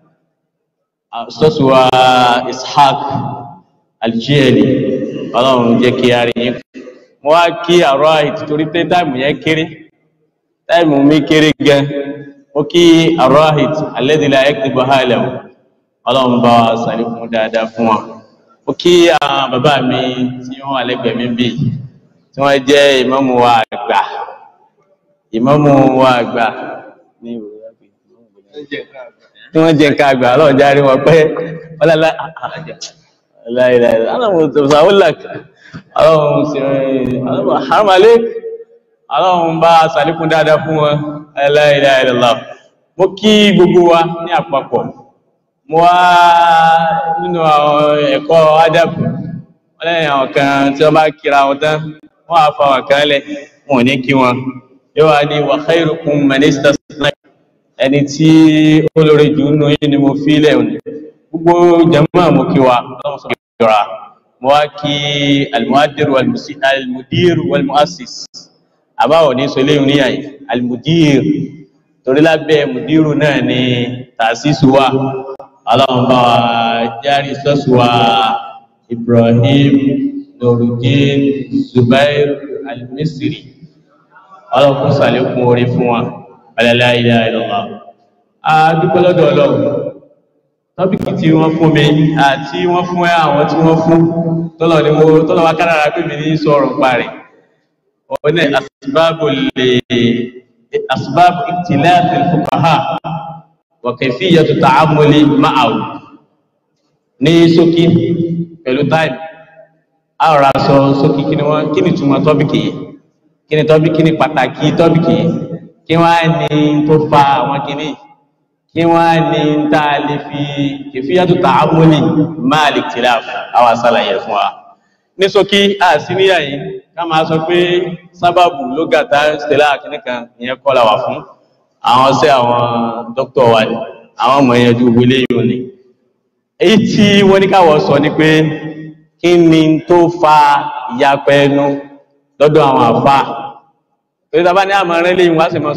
sọ́sù wa ishaq aljiyeli ọlọ́run jẹ́ kí a rí yín mo wá kí àrọ́ àìtì torí pé táìmù yẹn kéré táìmù mi kéré gan mo kí àrọ́ àìtì alẹ́dìlá ẹ̀kẹ́gbọ̀ hálẹ̀ ọlọ́run bá wa sàrí fún dáadáa fún wa mo kí àwọn bàbá mi tí wọ́n wà lẹ́gbẹ̀ẹ́ mi bíi tí wọ́n jẹ́ ìmámù wa àgbà ìmámù wa àgbà ní tí wọ́n jẹ́ nǹkan àgbà ọlọ́run járe wọn pé ọlọ́lá láìláì aláwọ̀ tòṣàwọ́lá ọlọ́run sí ọlọ́run haramale ọlọ́run bá sàlékún dáadáa fún wọn láìláì lọ́lá mo kí gbogbo wa ní àpapọ̀ mo wá nínú àwọn ẹ̀kọ́ ádàbù wọ́n lẹ́yìn àwọn kan tí wọ́n bá kíra wọn tán wọ́n á fa wọn kan lẹ̀ wọn ò ní kí wọn yóò wá ní wa khairukum man istasna ẹni tí ó lórí jù nínú yín ni mo fi lẹ̀ òní gbogbo jama mo kí wa ọlọ́run sọ kí wa mo wá kí almuhadir almudir walmuassis àbáwọ̀ ní sọ léyìn níyà yìí almudir torí lábẹ́ mudiru náà ni tàṣíṣù wa ọlọ́run bá wa járí sọ́sù wa ibrahim nurudin zubair almisiri ọlọ́run sàlékún orí fún wa alẹ́lá ilẹ̀ ìlọ́wà a dúpẹ́ lọ́dọ̀ ọlọ́run tọ́bíkì tí wọ́n fún mi àti wọ́n fún àwọn tí wọ́n fún tọ́lọ̀ ni mo tọ́lọ̀ wá kárára pé mi ní sọ̀rọ̀ pa rẹ̀ òun ní asibábù lè asibábù ìtìlẹ́ẹ̀fì fuqaha wa kayfiyatu ta'ammuli ma'ahu ní ṣókí pẹ̀lú táìmù a rọra sọ ṣókí kí ni wọ́n kí ni túmọ̀ tọ́bíkì yìí kí ni tọ́bíkì ní pàtàkì tọ́bíkì yìí kí wọ́n á ní tó fa àwọn kìíní kí wọ́n á ní tá a lè fi kìfíyàtò ta'amuli máa lè tìlá àwọn àṣàlàyé fún wa ní ṣókí àṣíníyà yìí ká máa sọ pé sábàbù ló gàtà stella kìnìkan ìyẹn kọ́lá wà fún àwọn sí àwọn dókítà wa ni àwọn ọmọ yẹn ju wílé yìí ni èyí tí wọ́n ní káwọ́ sọ ni pé kí ni tó fa ìyapẹ́ ẹnu lọ́dọ̀ àwọn àfáà torí ta bá ní àmọ̀ràn lè wá sí mọ́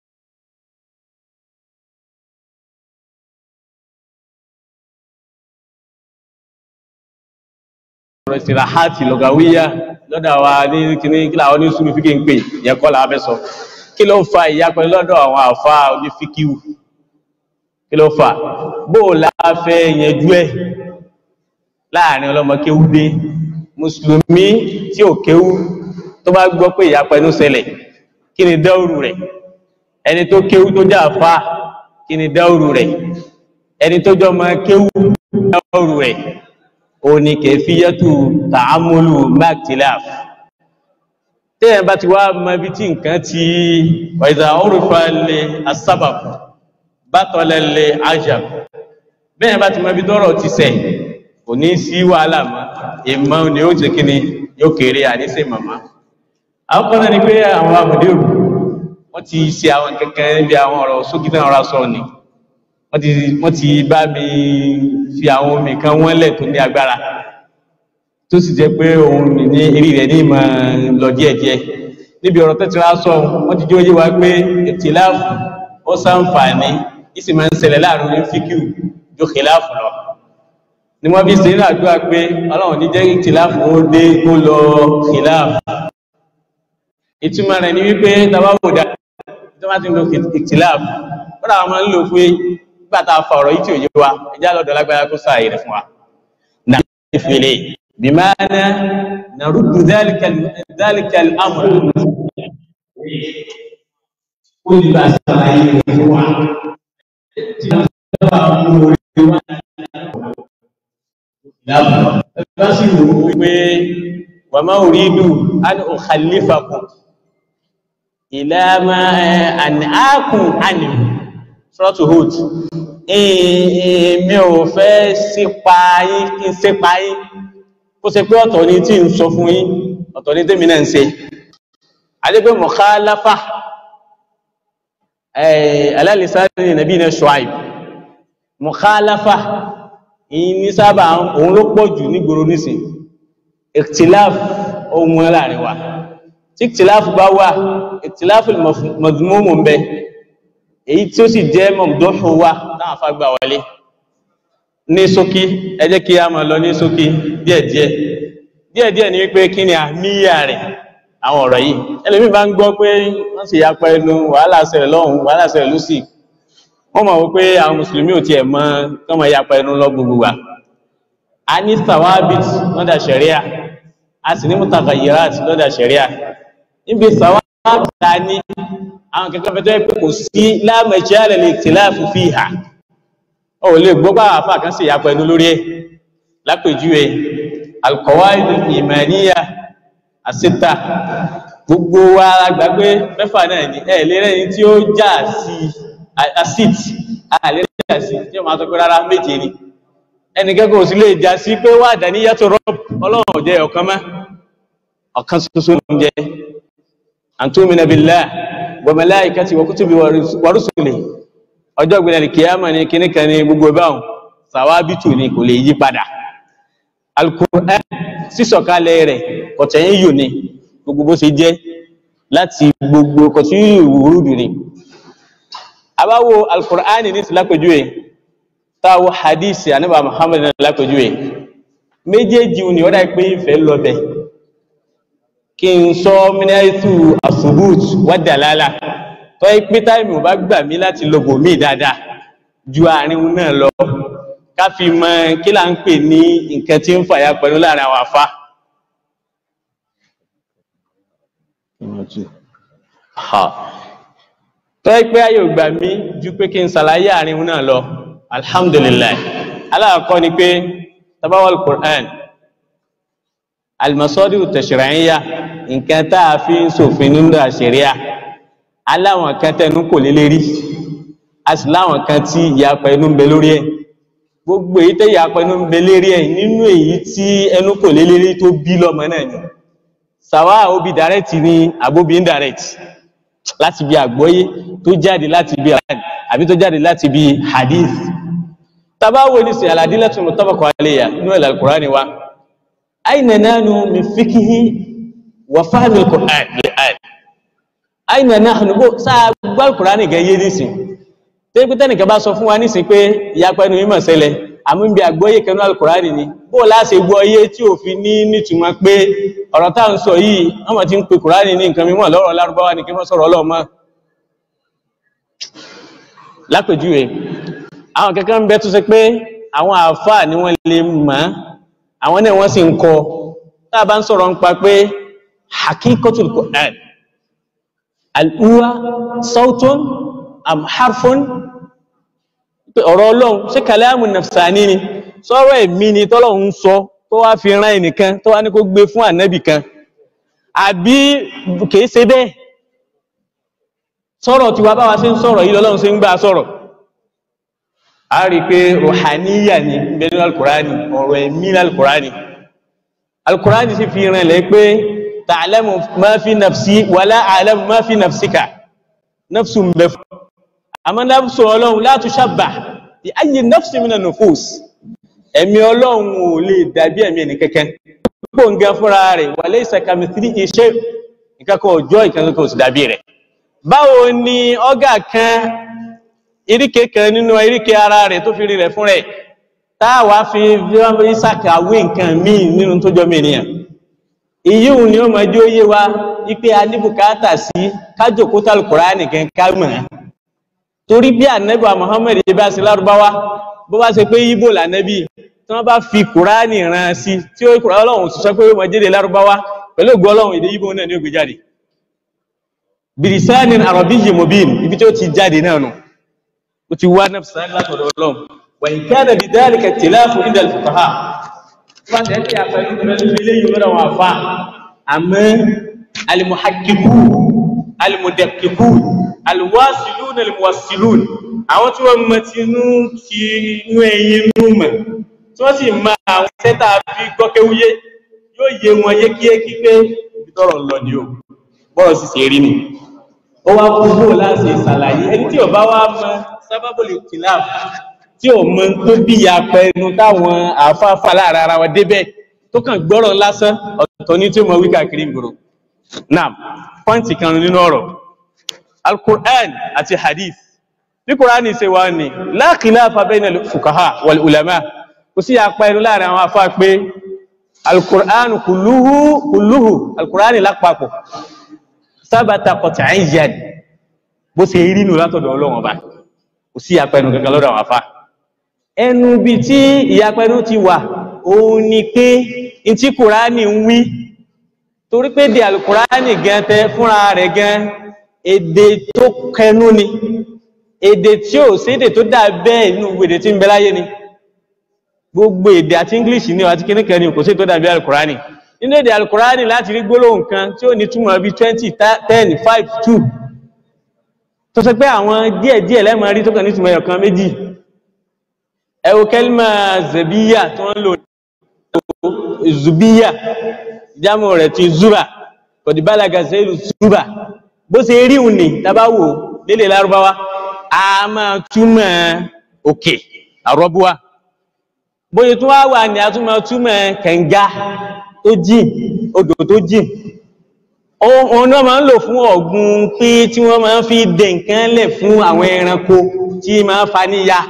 ọ̀rọ̀ ìsìnrà hàtì lọ́gàwíyà lọ́dọ̀ wa ní kíní kí làwọn ní súnmù fíkì ń pè yẹn kọ́ làwọn fẹ́ sọ kí ló fa ìyapẹ́ lọ́dọ̀ àwọn àfa oní fíkìwù kí ló fà bó o la fẹ́ yẹjú ẹ̀ láàrin ọlọ́mọ kéwú dé mùsùlùmí tí ò kéwú tó bá gbọ́ pé ìyapẹ́ ló ṣẹlẹ̀ kí ni dáúrù rẹ̀ ẹni tó kéwú tó jà fà kí ni dáúrù rẹ̀ ẹni tó jọ máa kéwú dáúrù rẹ̀ ó ní kẹfíyàtù tààmúlù mákìtìláf tẹ́yẹ̀ bá ti wá mọ ibi tí nǹkan ti wàìzà orúfà lè asábàb bátọ̀lẹ̀ lè ajab bẹ́ẹ̀ bá ti mọ ibi tọ́rọ̀ ti sẹ̀ kò ní sí wàhálà mọ́ ìmọ̀ ni ó ti kíni yóò kéré àníṣe màmá àwọn kan náà ni pé àwọn àmùdíòrù wọ́n ti ṣe àwọn kankan níbi àwọn ọ̀rọ̀ sókítà ọ̀rọ̀ sọ ni wọ́n ti wọ́n ti bá mi fi àwọn omi kan wọ́n lẹ̀ tó ní agbára tó sì jẹ́ pé òun ní eré rẹ̀ ní ìmọ̀ lọ díẹ̀díẹ̀ níbi ọ̀rọ̀ tẹ́tí wá sọ wọ́n ti jẹ́ oyé wa pé ìtìláàfù ó sàǹfààní ìsì máa ń ṣẹlẹ̀ láàrin ní fíkìú ju kìláàfù lọ ni wọ́n fi ṣe nínú àdúrà pé ọlọ́run ní jẹ́ ìtìláàfù ó dé kó lọ kìláàfù ìtumọ̀ rẹ̀ ni wípé tàbá wò dá tó bá ti ń lo ìtìláàfù ó dà wọn máa ń lò pé nígbà tá a fa ọ̀rọ̀ yìí tí ò yé wa ẹjá lọ́dọ̀ lágbára kó sáàyè rẹ̀ fún wa náà ìfèlè bí máa ná na rúdù dáríkàl amúrà ó ní bá sáàyè rẹ̀ fún wa tí wọ́n bá mú orí wa lábọ̀ bá sì wò ó pé wa ma uridu an ukhallifakum ila ma an'akum anhu suratu Hud èmi ò fẹ́ sípa yín kí n sípa yín kó ṣe pé ọ̀tọ̀ ni tí ń sọ fún yín ọ̀tọ̀ ni tèmi náà ń ṣe adébẹ́ mukhalafa alálìsáàrin nàbí iná Shuaib mukhalafa ìyí ní sábà òun ló pọ̀ jù nígboro nísìn ikhtilaf ohun láàrin wa tí ikhtilaf bá wà ikhtilaf mazmumu ń bẹ èyí tí ó sì jẹ́ mọ̀mdọ́fù wa náà fagbà wọlé ní ṣókí ẹ jẹ́ kí a máa lọ ní ṣókí díẹ̀díẹ̀ díẹ̀díẹ̀ ni wípé kí ni àmìyà rẹ̀ àwọn ọ̀rọ̀ yìí ẹlẹ́mí bá ń gbọ́ pé wọ́n sì yapa ẹnu wàhálà ṣẹlẹ̀ lọ́hùn wàhálà ṣẹlẹ̀ lọ́sì wọ́n mọ̀ wípé àwọn mùsùlùmí ò tiẹ̀ mọ̀ kán máa yapa ẹnu lọ gbogbo wa a ní sawabit lọ́dà ṣẹ̀ríà a sì ní mutaghayirat lọ́dà ṣẹ̀ríà níbi sawabit ta ní àwọn kẹ́kẹ́ fẹ́ tó yẹ pé kò sí la majala lil ikhtilaf fiha ó lè gbọ́ bá àfà kan sì yapa ẹnu lórí ẹ̀ lápèjúwe al-qawaid al-imaniyya àsìta gbogbo wa gbàgbé mẹ́fà náà ní ẹ̀ lérẹ́ ní tí ó já sí acid àlérẹ́ já sí tí ó máa tó pé rárá méje ni ẹnikẹ́kọ̀ọ́ sí lè já sí pé wà dání yàtọ̀ rọ́b ọlọ́run ò jẹ́ ọ̀kan mọ́ ọ̀kan ṣoṣo ló ń jẹ́ an tu'mina billah wa malaikati wa kutubi wa rusuli ọjọ́ ìgbìnà kìyàmà ní kíníkan ní gbogbo báhùn sàwábìtù ni kò lè yí padà al-Qur'an sísọ̀kalẹ̀ rẹ̀ kọ̀tẹ̀yìn yìí ni gbogbo bó ṣe jẹ́ láti gbogbo kọ̀tẹ̀yìn ìwúrúdù ni abáwo alkùránì ní lápẹjúwe táwo hadisi anábà muhammad ní lápẹjúwe méjèèjì ni ó dá pé ìfẹ́ lọ́bẹ̀ kí n sọ mínẹ́tù asubut wádàlálà tó yí pé táìmù bá gbà mí láti lọ́bọ̀ mí dáadáa ju àárín náà lọ ká fi mọ kí là ń pè ní nǹkan tí ń fàyà pẹ̀lú láàrin àwọn àfá tó ẹ́ pé ayò gbà mí ju pé kí n sàlàyé àárín náà lọ alhamdulillah aláàkọ́ ni pé tabawal Qur'an almasọ́dí tashri'iyya nǹkan tá a fi ń ṣòfin nínú àṣíríà aláwọn kan tẹnu kò lé lérí a sì láwọn kan tí ìyapa ẹnu ń bẹ lórí ẹ̀ gbogbo èyí tẹ́ ìyapa ẹnu ń bẹ lérí ẹ̀ nínú èyí tí ẹnu kò lé lérí tó bí lọ́mọ náà ni sàwá obi direct ni àbóbi indirect láti bí àgbọ́yé tó jáde láti bí àbí tó jáde láti bí hadith tabawo ní sin al-adillatu muttafaqu alayha nínú ẹ̀lá al-Qur'ani wa aina nahnu min fikihi wa fahmi al-Qur'an li'an aina nahnu bó sáà gbọ́ al-Qur'ani gẹ̀ yé nísìn tí pé tẹ́nìkan bá sọ fún wa nísìn pé ìyapa ẹnu mímọ̀ ṣẹlẹ̀ àmú bí àgbọ́yé kanú al-Qur'ani ni bó láṣe gbọ́ iye tí ò fi ní nítumọ̀ pé ọ̀rọ̀ táà ń sọ yìí wọ́n mọ̀ tí ń pe Qur'ani ní nǹkan mímọ̀ lọ́rọ̀ lárúbáwá ní kí wọ́n sọ̀rọ̀ ọlọ́mọ lápèjúwe àwọn kankan ń bẹ tó ṣe pé àwọn àfáà ni wọ́n lè mọ̀ àwọn náà wọ́n sì ń kọ tá a bá ń sọ̀rọ̀ ń pa pé hakikotul Qur'an al-huwa sautun am harfun pé ọ̀rọ̀ ọlọ́run ṣé kàlámù nafsani ni sọ̀rọ̀ ẹ̀mí ni tọ́lọ́run ń sọ tó wá fi rán ẹnìkan tó wá ní kó gbé fún ànábì kan àbí kìí ṣe bẹ́ẹ̀ sọ̀rọ̀ tí wà bá wa ṣe ń sọ̀rọ̀ yìí lọ́lọ́run ṣe ń gbà sọ̀rọ̀ a rí pé ruhaniya ni bẹnu alkùránì ọ̀rọ̀ ẹ̀mí alkùránì alkùránì sì fi rìn lẹ́ pé ta'lamu ma fi nafsi wala a'lamu ma fi nafsika nafsu ń bẹ fún àmọ́ nafsu ọlọ́run la tushabbah bi ayyi nafsi minan nufus ẹ̀mí ọlọ́run ò lè dàbí ẹ̀mí ẹni kẹ́kẹ́ púpọ̀ ń gẹ fúnra rẹ̀ wa laysa kamithlihi shay' ìkẹ́kọ̀ọ́ ọjọ́ ìkẹ́kọ̀ọ́ sì dàbí rẹ̀ báwo ni ọ́gà kan iríkè kan nínú iríkè ara rẹ̀ tó fi rí rẹ̀ fún rẹ̀ táàwà fi ìsàkàwé nǹkan míì nínú tó jọ mìíràn ìyíhun ni ó mọ̀ jí ó yé wa wípé a ní bùkátà sí kájòkótà Al-Kùránì nìkan ká mọ̀ torí bí ànẹ́bà Muhammad bá sí lárúbáwá bó bá ṣe pé Ìgbò lànẹ́bì tí wọ́n bá fi Kùránì rán sí tí ó kùrá ọlọ́run sì sọ pé ó mọ̀ jẹ́dẹ̀ lárúbáwá pẹ̀lú ògbó ọlọ́run èdè Ìgbò náà ní ó gbé jáde bìrìsánin àrọ̀bíyì mobin ibi tí ó ti jáde náà nù ó ti wá nafsan látọ̀dọ̀ ọlọ́run wà ní kánà bí dhalika ikhtilafu inda al-fuqaha bá tẹ̀ sí àpẹẹrẹ pẹ̀lú eléyìí lọ́dọ̀ wọn àfa àmọ́ alimuhakiku alimudakiku aliwasilun alimuwasilun àwọn tí wọ́n mọ ti inú ti inú ẹyin inú mọ̀ tí wọ́n sì mọ àwọn sẹ́tà fi gbọ́kéwúyé yóò yé wọn yékéyéké pé ibi tọ́rọ̀ ń lọ ni o bọ́rọ̀ sì ṣe rí ni ó wá kú bó láti ṣàlàyé ẹni tí ò bá wá mọ sábàbọ̀lì kìláàf tí ò mọ tó bí apẹ ẹnu táwọn àáfàáfà láàrin ara wọn débẹ̀ tó kàn gbọ́rọ̀ lásán ọ̀tọ̀ ní tí ó mọ wí káàkiri ìgboro náà pọ́ǹtì kan nínú ọ̀rọ̀ alukur'an àti hadith bí kur'ani ṣe wà ní la khilafa bayna al-fuqaha wal ulama kò sí apẹ ẹnu láàrin àwọn afá pé alukur'an kulluhu kulluhu alukur'an lápapọ̀ sábàtà qat'iyyan bó ṣe rí nù látọ̀dọ̀ ọlọ́run ọba kò sí apẹnu kankan lọ́dọ̀ àwọn afá ẹnu bí tí ìyapẹnu ti wà òun ni pé n tí kùránì ń wí torí pé di alukùránì gan tẹ fúnra rẹ̀ gan èdè tó kẹnu ni èdè tí ò sédè tó dà bẹ́ẹ̀ nínú èdè tí ń bẹ láyé ni gbogbo èdè àti english ní àti kíníkan ni kò sí tó dàbí alukùránì nínú èdè alukùránì láti rí gbólóhùn kan tí ó ní túmọ̀ bí twenty ten five two tó sọ pé àwọn díẹ̀díẹ̀ lẹ́mọ̀ rí tó kàn ní túmọ̀ ẹ̀yọ̀ kan méjì ẹ wo kẹ́límà zẹ̀bíyà tó ń lò zubiya jámù rẹ̀ ti zuba kọ̀dìbálaga zẹ́lù zuba bó ṣe rí òun ní tàbáwò lédè lárúbáwá a máa túmọ̀ òkè àrọ́búwá bóyá tó wá wà ní a tún máa túmọ̀ kànga tó jìn odò tó jìn òun náà máa ń lò fún ọ̀gbun pé tí wọ́n máa ń fi dẹ̀ nǹkan lẹ̀ fún àwọn ẹranko tí máa ń fa níyà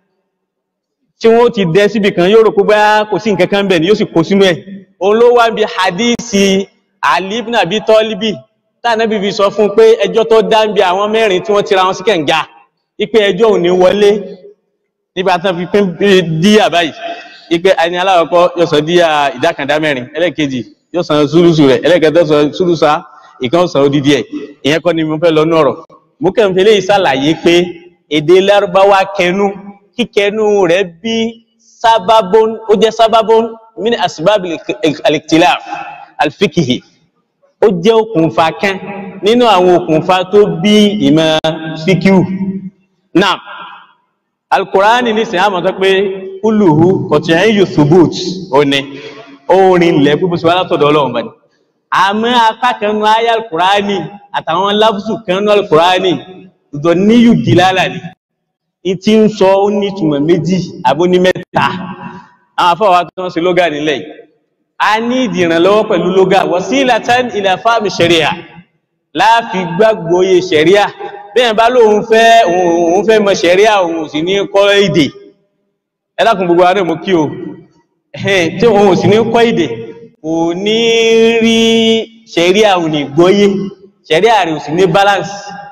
tí wọ́n ti dẹ síbi kan yóò rò pé bá kò sí nǹkan kan bẹ̀ ni yóò sì kó sínú ẹ̀ òun ló wá bí hadisi Ali ibn Abi Talibi tánàbí fi sọ fún pé ẹjọ́ tó dá ń bi àwọn mẹ́rin tí wọ́n tira wọn sí kẹ̀ǹga ipe ẹjọ́ ò ní wọlé nígbà tán fi pín díyà báyìí ipe ẹni aláwọ̀kọ́ yóò sọ díyà ìdákàndá mẹ́rin ẹlẹ́ẹ̀kejì yóò san súlùsù rẹ̀ ẹlẹ́ẹ̀kẹta sọ súlùsà ìkan sọ odidi ẹ̀ ìyẹn kọ́ ni mo fẹ́ lọ nọ̀rọ̀ mo kàn fi léyìí ṣàlàyé pé èdè lárúbáwá kẹnu kíkẹnu rẹ̀ bí sábàbọn ó jẹ́ sábàbọn min asbab al-ikhtilaf al-fiqhi ó jẹ́ okùnfà kan nínú àwọn okùnfà tó bí ìmọ̀ fíkíù náà alkùránì ní sin àmọ́ tó pé kúlùhù kọ̀tìyàn yóò thubut òní orin ilẹ̀ pípọ̀ sí wá látọ̀dọ̀ ọlọ́run bani àmọ́ apá kan nú ayé alkùránì àtàwọn láfùsù kan nú alkùránì ìdọ̀ níyù dìlálà ni ìtí ń sọ ó ní ìtumọ̀ méjì àbó ní mẹ́ta àwọn afọ́wà tó ń ṣe lógà nílẹ̀ yìí a ní ìdìrànlọ́wọ́ pẹ̀lú lógà wasilatan ila fahmi sharia láàfi gbàgbóye sharia bẹ́ẹ̀ bá lóun fẹ́ òun fẹ́ mọ̀ sharia òun sì ní kọ́ èdè ẹlákùn gbogbo ààrẹ mú kí o tí òun sì ní kọ́ èdè kò ní rí sharia òun ní gbọ́yé sharia rẹ̀ ò sì ní balance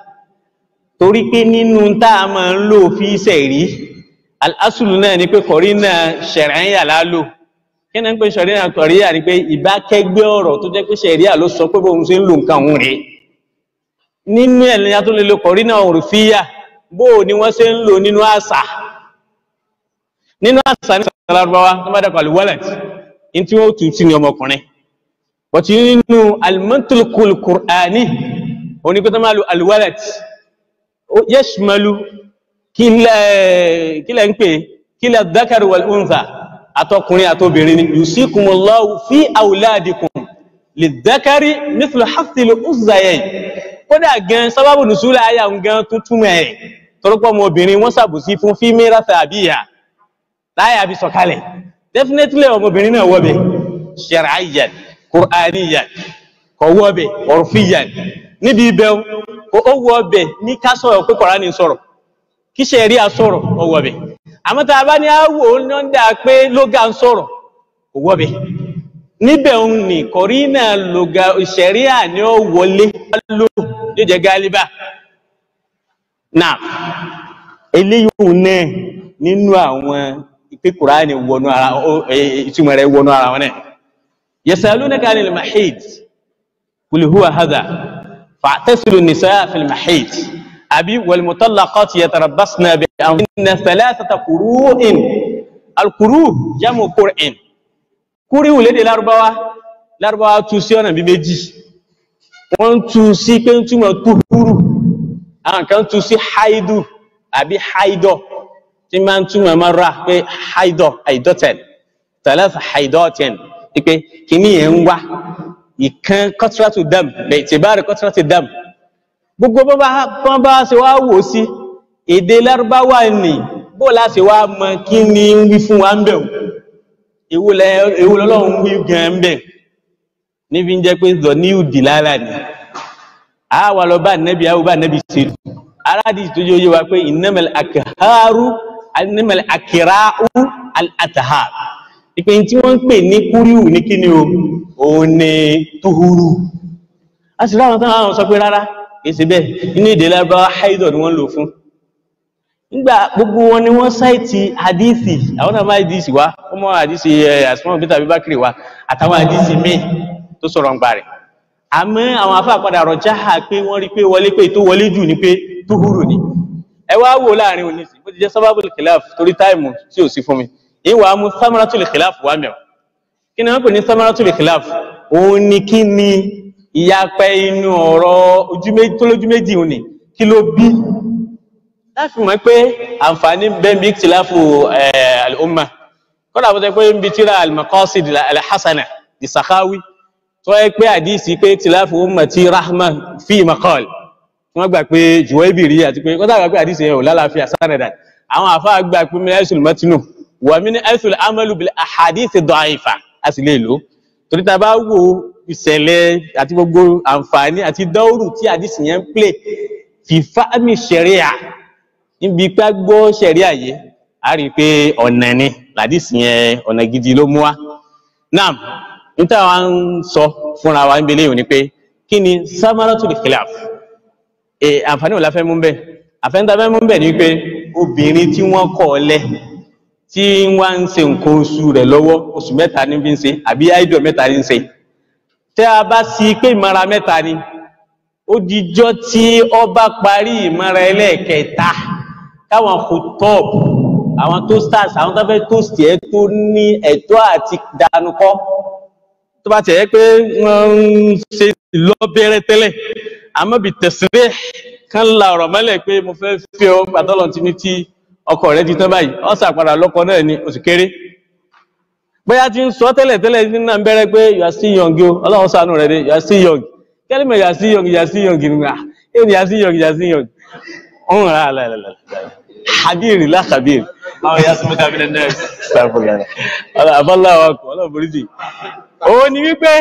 torí pé nínú tá a máa ń lò fi sẹ̀rí alásùlù náà ni pé kọ̀rí náà ṣẹ̀rẹ̀yà lálò kí náà ń pè ṣẹ̀ríà kọ̀ríyà ni pé ìbákẹ́gbẹ́ ọ̀rọ̀ tó jẹ́ pé ṣẹ̀ríà ló sọ pé bóun ṣe ń lo nǹkan òun rèé nínú ẹ̀ lẹ́yìn tó lè lo kọ̀rí náà òrùfíyà bó ni wọ́n ṣe ń lò nínú àṣà nínú àṣà ní sàlárúbáwá tó bá dàpọ̀ àlùwálẹ̀t ní tí wọ́n tù sí ni ọmọkùnrin bọ̀tí nínú alimọ́tòlùkùl kùránì òní pé tó máa lo àlùwálẹ̀t yashmalu kílẹ̀ ń pè kílẹ̀ dhakar wal untha àtọkùnrin àtobìnrin ni yusikumullahu fi auladikum lidhakari mithlu hathil uzzayayn kódà gan sábàbù nùsúlẹ̀ àyà ń gan tó túnmọ̀ ẹ̀ tọ́rọpọ̀ mọ obìnrin wọ́n sàbòsí fún fi mẹ́ràfẹ́ àbíyà láyà bí sọ̀kalẹ̀ definitely ọmọbìnrin náà wọ́bẹ̀ shar'iyyan qur'aniyyan kọ̀wọ́bẹ̀ urfiyyan níbi ibẹ̀ ó wọ́bẹ̀ ní ká sọ̀rọ̀ pé Kùránì sọ̀rọ̀ kí ṣẹ̀rí à sọ̀rọ̀ ó wọ́bẹ̀ àmọ́ tá a bá ní àwò lọ́ndà pé lóga ń sọ̀rọ̀ kò wọ́bẹ̀ níbẹ̀ ń ní kọ̀rí náà lóga ṣẹ̀rí à ní ó wọlé ló yóò jẹ́ gálíbà náà eléyìí náà nínú àwọn ìpé Kùránì wọnú ara ìtumọ̀ rẹ̀ wọnú ara wọn náà yasalunaka anil mahid qul huwa hadha fa'tasilu an-nisaa fil mahid àbí wal-mutallaqat yatarabbasna bi anfusihunna thalathata qurū'in al-qurū' jamu qur'in kúríwù lédè lárúbáwá lárúbáwá tú sí ọ̀nà bí méjì wọ́n ń tú sí pé ń túmọ̀ túhúrù àwọn kan tú sí haidu àbí haidọ̀ tí máa ń túmọ̀ máa rà pé haidọ̀ haidọ̀tẹ̀n thalatha haidọ̀tẹ̀n pé kìíní yẹn ń wá ìkan kọ́tírátù dam bẹ́ẹ̀ tí bá rí kọ́tírátù dam gbogbo bọ́n bá bọ́n bá ṣe wá wò sí èdè lárúbáwá ni bó láti wá mọ kí ni ń wí fún wa ń bẹ̀ o èwo lọ́lọ́run wí gan ń bẹ̀ níbi ń jẹ́ pé zọ ní ìdí lára ni a wà lọ bá nẹ́bí àwọn bá nẹ́bí ṣe aládìí tó yóò yé wa pé innamal akharu innamal akra'u al-athhar ìpè tí wọ́n ń pè ní kúríwù ní kíni o òun ni tuhuru a sì ráwọn tán àwọn sọ pé rárá kìí ṣe bẹ́ẹ̀ inú èdè lábáwá haidọ̀ ni wọ́n lò fún nígbà gbogbo wọn ni wọ́n sáìtì hadithi àwọn náà máa hadithi wá ó mọ́ hadithi asmọ́ bíta bíbákiri wá àtàwọn hadithi míì tó sọ̀rọ̀ ń gbà rẹ̀ àmọ́ àwọn afá padà rọ̀ jáhà pé wọ́n rí pé wọlé pé tó wọlé jù ní pé tuhuru ni ẹ wá wò láàrin òní sí bó ti jẹ́ sábàbù khilaf torí táìmù tí ò sí fún mi ìwà mú samaratul khilaf wà mẹ́wọ̀ kí ni wọ́n pè ní samaratul khilaf òun ni kí ni ìyapẹ́ inú ọ̀rọ̀ tó lójú méjì òní kí ló bí láti mọ̀ pé àǹfààní bẹ́ẹ̀bí ikhtilafu al-umma kọ́nà àbúté pé ń bi tíra al-maqasid al-hasana di Sakhawi tó yẹ pé àdísì pé ikhtilafu ummati rahma fi maqal wọ́n gbà pé Juwaybiri àti pé kọ́nà àgbà pé àdísì yẹn ò lálàáfíà sanadan àwọn àfáà gbà pé min aisul matinu wà min aisul amalu bil ahadith da'ifa a sì lè lò torí ta bá wo ìṣẹ̀lẹ̀ àti gbogbo àǹfààní àti dọ́ọ̀rù tí àdísì yẹn ń plé fi fáàmì ṣẹ̀ríà níbi pé gbọ́ ṣẹ̀ríà yìí a rí i pé ọ̀nà ni làdísì yẹn ọ̀nà gidi ló mú wá náà níta wa ń sọ fúnra wa ń belé yìí ni pé kí ni samaratul khilaf ẹ àǹfààní ò la fẹ́ mú bẹ́ẹ̀ àfẹ́ńtà fẹ́ mú bẹ́ẹ̀ ni pé obìnrin tí wọ́n kọ̀ ọ́ lẹ̀ tí wọ́n ń ṣe nǹkan oṣù rẹ̀ lọ́wọ́ oṣù mẹ́ta ní bí ń ṣe àbí áìdọ̀ mẹ́ta ní ń ṣe tẹ́ a bá sí pé ìmọ̀ra mẹ́ta ni ó dijọ́ tí ọ bá parí ìmọ̀ra ẹlẹ́ẹ̀kẹta káwọn kòtọ́ọ̀b àwọn toasters àwọn tó fẹ́ toast ẹ̀ tó ní ẹ̀tọ́ àti dànùkọ́ tó bá tẹ̀ ẹ́ pé wọ́n ń ṣe lọ́bẹ̀rẹ̀ tẹ́lẹ̀ àmọ́ bí tẹ̀sílẹ̀ kan la ọ̀rọ̀ mọ́lẹ̀ pé mo fẹ́ fi ọ àtọ́lọ̀ tí ní tí ọkọ rẹ ti tán báyìí ọ sàpadà lọ́kọ náà ní oṣù kéré bóyá ti ń sọ tẹ́lẹ̀ tẹ́lẹ̀ nínú náà ń bẹ̀rẹ̀ pé you are still young o ọlọ́run ṣàánú rẹ̀ dé you are still young kẹ́lí mọ̀ you are still young you are still young nìgbà ẹ̀ ni you are still young you are still young ọ̀hún rà á lálẹ́ habiri la habiri àwọn ya sọmọ kábílẹ̀ náà sàfùgàrà ọlọ́ àbọ́láwà kọ̀ ọlọ́ boríjì ó ní wípé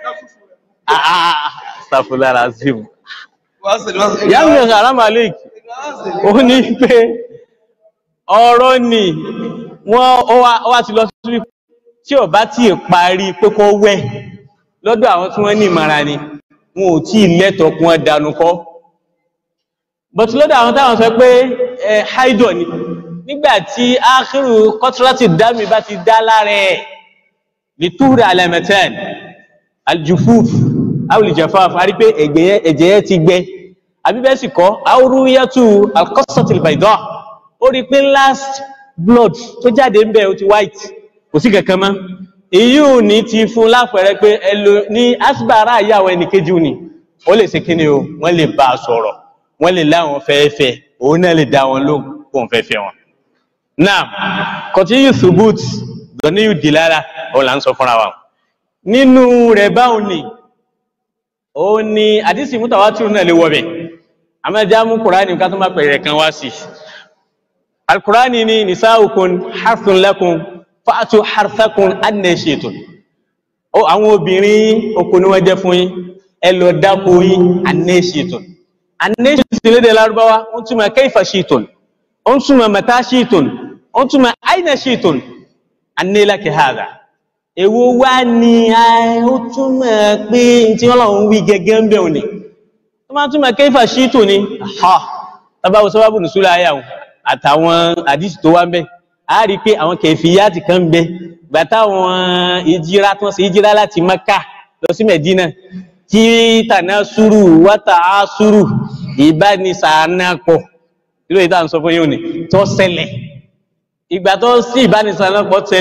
sàfùgàrà símù yàmì haram alik ó ní wípé ọ̀rọ̀ ni wọ́n wá ti lọ sí tí ò bá tí ì parí pé kó wẹ̀ lọ́dọ̀ àwọn tí wọ́n ní ìmọ̀ra ni wọn ò tí ì lẹ́tọ̀ọ́ kún wọn dànù kọ́ but lọ́dọ̀ àwọn táwọn sọ pé ẹ haidọ̀ ni nígbàtí ákírù kọ́tírátì dámì bá ti dá lára ẹ̀ lè túrì alẹ́mẹ̀tẹ́n aljufuf awùlìjẹfaf a rí pé ẹ̀jẹ̀ yẹn ti gbẹ àbíbẹ́sì kọ́ awúrúyẹ́tù alkọ́sọ̀tìlbàìdọ́ ó rí pé last blood tó jáde ń bẹ̀ ó ti white kò sí kankan mọ́ èyí ò ní ti fún lápẹẹrẹ pé ẹlò ní asibara àyàwó ẹnìkejì ni ó lè ṣe kíni o wọ́n lè bá a sọ̀rọ̀ wọ́n lè láwọn fẹ́ẹ́fẹ́ òun náà lè dá wọn lóhùn fún fẹ́ẹ́fẹ́ wọn. náà continue subut lọ́ní yóò di lára òun là ń sọ fúnra wa. nínú rẹ̀ báwọn ni òun ni àdìsí mutawatir náà lè wọ bẹ̀ àmọ́já mú kùránì ká tó má pẹ̀rẹ̀ kan wá sí. alukurani ni nisaukum harthun lakum fa'atu harthakum anna shi'tum. ó àwọn obìnrin oko ni wọ́n jẹ́ fún yín ẹ lọ dáko yín anna shi'tum anẹ́ṣìtì lédè lárúbáwá ó túnmọ̀ kayfa shi'tun ó túnmọ̀ mata shi'tun ó túnmọ̀ aina shi'tun anẹ́lákẹ̀ hàdà èwo wá ní ó túnmọ̀ pé tí wọ́n lọ́wọ́ wí gẹ́gẹ́ ń bẹ̀ òní tó máa túnmọ̀ kayfa shi'tun ni ha tábàwọ̀ sábàbù nùsúlẹ̀ ayáwó àtàwọn àdìsí tó wá ń bẹ̀ a rí pé àwọn kẹfìyàtì kan ń bẹ gbàtà àwọn ìjírá tó ń ṣe ìjírá láti Mẹ́kà lọ sí Mẹ̀dínà kí tànà sùúrù wátà á sùúrù ìbánisàánàpọ̀ ìlú ìta ń sọ fún yóò ní tó ṣẹlẹ̀ ìgbà tó sí ìbánisàánàpọ̀ ṣẹlẹ̀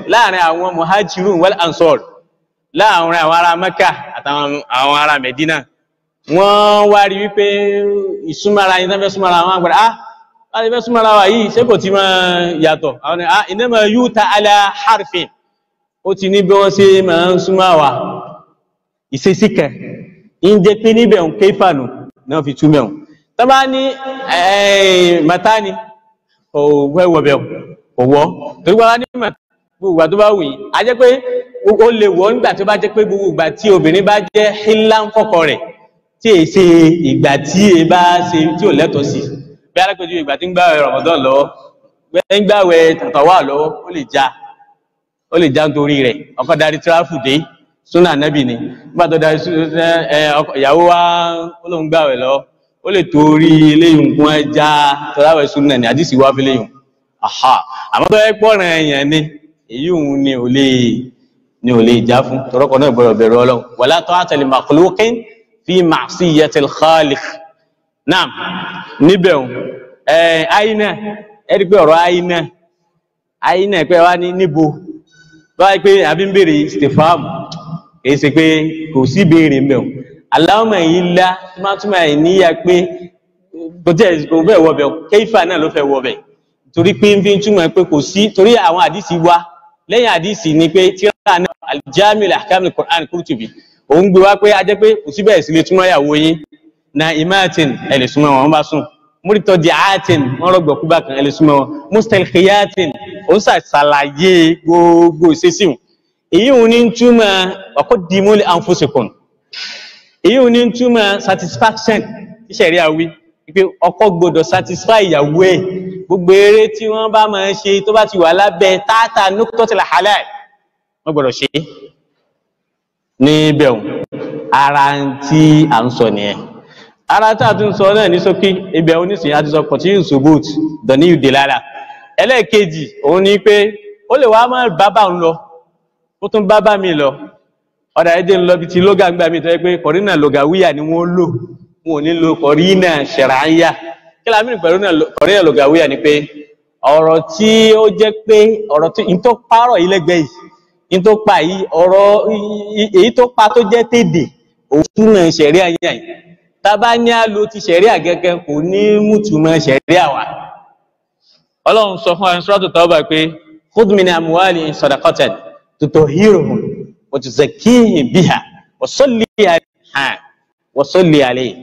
láàrin àwọn muhajirun wal ansor láàrin àwọn ará mẹ́kà àtàwọn àwọn ará medina wọ́n wá rí wípé ìsúnmọ́ra yìí tẹ́fẹ́ súnmọ́ra wọn àgbàdá ah láti fẹ́ súnmọ́ra wa yìí ṣé kò ti máa yàtọ̀ àwọn ni ah innama yuta ala harfin ó ti ní bí wọ́n ṣe máa ń súnmọ́ wa ìṣesí kan ń jẹ́ pé níbẹ̀ ń ké fànù náà fi túmẹ̀ wọn tọ́ba ní màtáni òwẹ́ wọ̀bẹ̀ òwọ́ torí wọ́n ní màtáni gbogbo ìgbà tó bá wù yín a jẹ́ pé ó lè wọ́ nígbà tó bá jẹ́ pé gbogbo ìgbà tí obìnrin bá jẹ́ hílá ń kọ́kọ́ rẹ̀ tí è ṣe ìgbà tí è bá ṣe tí ò lẹ́tọ̀ọ́ sí bí alákòjú ìgbà tí ń gbàwẹ̀ Ramadan lọ́wọ́ ń gbàwẹ̀ tàtàwà lọ́wọ́ ó lè já ó lè já nítorí rẹ̀ ọkọ darí tíráfù dé súnà nẹ́bì ni nígbà tó darí ìyàwó wa ó lóun gbàwẹ̀ lọ ó lè torí eléyìí nǹkan ẹja tọ́láwẹ̀ súnà ní àdìsí wá fi léyìn aha àmọ́ tó yẹ pọ́nrán ẹ̀yàn ni èyí òun ni ò lè ni ò lè já fún tọrọkọ náà gbọ́dọ̀ bẹ̀rù Ọlọ́run wala ta'ata li makhluqin fi ma'siyatil khaliq naam níbẹ̀ òun ẹ̀ àyínà ẹ̀rí pé ọ̀rọ̀ àyínà àyínà pé wá ní níbo báyìí pé àbí ń béèrè stefan èyí ṣe pé kò sí béèrè mẹ́ o Allahumma illa túmọ̀túmọ̀ ẹ̀ níyà pé kò tẹ̀ kò bẹ́ẹ̀ wọ bẹ̀ kéfà náà ló fẹ́ wọ bẹ̀ torí pé ń fi ń túmọ̀ pé kò sí torí àwọn àdìsí wa lẹ́yìn àdìsí ni pé tíra náà al-Jami' al-Ahkam al-Qur'an Qurtubi òun gbé wá pé a jẹ́ pé kò sí bẹ́ẹ̀ sí lè túmọ̀ ìyàwó yín na imatin ẹ̀ lè súnmọ́ wọn bá sùn múrítọ́ di àátìn wọ́n rọ̀gbọ̀ kúbà kan ẹ̀ lè súnmọ́ wọn mustalkhiyatin òun ṣàlàyé gbogbo ìṣesí wọn èyí òun ní túmọ̀ waqaddimu li anfusikum èyí òun ní túmọ̀ satisfaction tíṣẹ̀rí àwí pé ọkọ gbọdọ̀ satisfy ìyàwó ẹ̀ gbogbo eré tí wọ́n bá máa ṣe tó bá ti wà lábẹ́ tààtà nuqtatil halal wọ́n gbọdọ̀ ṣe é níbẹ̀ òun ara tí à ń sọ nìyẹn ara tí a tún sọ náà ní sókí ibẹ̀ onísìnyí àti sọ continue subut dọ̀ní ìdèlára ẹlẹ́ẹ̀kejì òun ni pé ó lè wá má bábà ń lọ ó tún bábà mi lọ ọ̀dà ẹ̀jẹ̀ ń lọ bí ti lóga ń gbà mí tó yẹ pé kọ̀rínà lògàwíyà ni wọ́n lò wọn ò ní lo kọ̀rínà ṣẹ̀ráyà kí la mìíràn pẹ̀lú kọ̀rínà lògàwíyà ni pé ọ̀rọ̀ tí ó jẹ́ pé ọ̀rọ̀ tí n tó párọ̀ yìí lẹ́gbẹ̀ẹ́ yìí n tó pa yìí ọ̀rọ̀ èyí tó pa tó jẹ́ tèdè òfin náà ṣẹ̀ríà yìí tábà ní a lo ti ṣẹ̀ríà gẹ́gẹ́ kò ní mútùmọ̀ ṣẹ̀ríà wa ọlọ́run sọ fún ẹ̀sọ́tò tọ́ba pé khudh min amwalihim sadaqatan tutahhiruhum wa tuzakkihim biha wa salli alayha wa salli alayhi.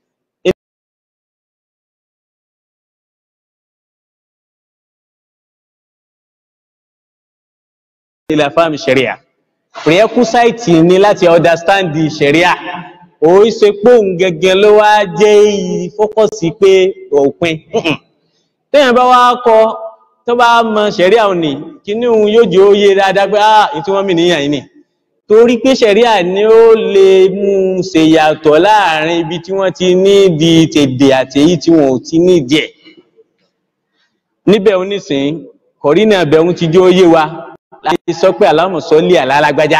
ila fahmi ṣẹ̀ríà prerequisite ni láti understand the ṣẹ̀ríà ó ṣe pé òun gẹ́gẹ́ ló wá jẹ́ ìfókọ̀sí pé òpin téèyàn bá wá kọ tó bá mọ ṣẹ̀ríà òní kíní òun yóò jẹ́ òye dáadáa pé ah ètò wọn mi níyàn yìí ni torí pé ṣẹ̀ríà ni ó lè mú un ṣe yàtọ̀ láàrin ibi tí wọ́n ti ní di tèdè àti èyí tí wọn ò ti ní díẹ̀ níbẹ̀ onísìn kọ̀rínà ẹ̀bẹ̀rún ti jẹ́ òye wa láti sọ pé Allahumma salli ala lágbájá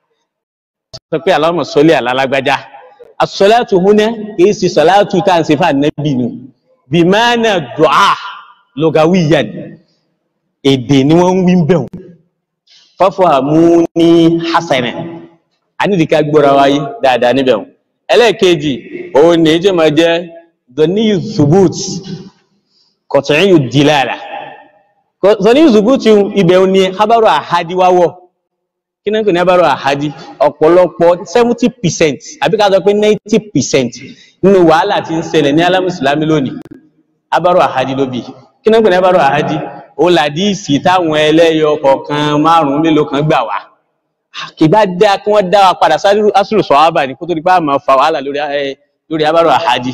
sọ pé Allahumma salli ala lágbájá asọ́látù húnẹ́ kìí sí sọ́látù tá ń ṣe fà nẹ́bì nù bí máa nà dùá lọ́gàwíyàn èdè ni wọ́n ń wí bẹ̀rù fọ́fọ́ àmú ní hasanẹ̀ anídìíká gbọ́ra wáyé dáadáa níbẹ̀ ẹlẹ́ẹ̀kejì òun ní jẹ́ máa jẹ́ dọ̀níyù zubut kọ̀tọ̀yìn dìlára dọ̀níyù zubut ibẹ̀ ni habaru ahadi wáwọ̀ kí náà ń pè ní abárò àhádí ọ̀pọ̀lọpọ̀ seventy percent àbí ká sọ pé ninety percent nínú wàhálà tí ń ṣẹlẹ̀ ní alámùsùlámì lónìí abárò àhádí ló bì kí náà ń pè ní abárò àhádí ó làdíìsì táwọn ẹlẹ́yọ kọ̀ọ̀kan márùn-ún mélòó kan gbà wá kì bá dá kí wọ́n dá wa padà sásùlù sọ̀hábà ní kó tó di pé àmọ́ fa wàhálà lórí abárò àhádí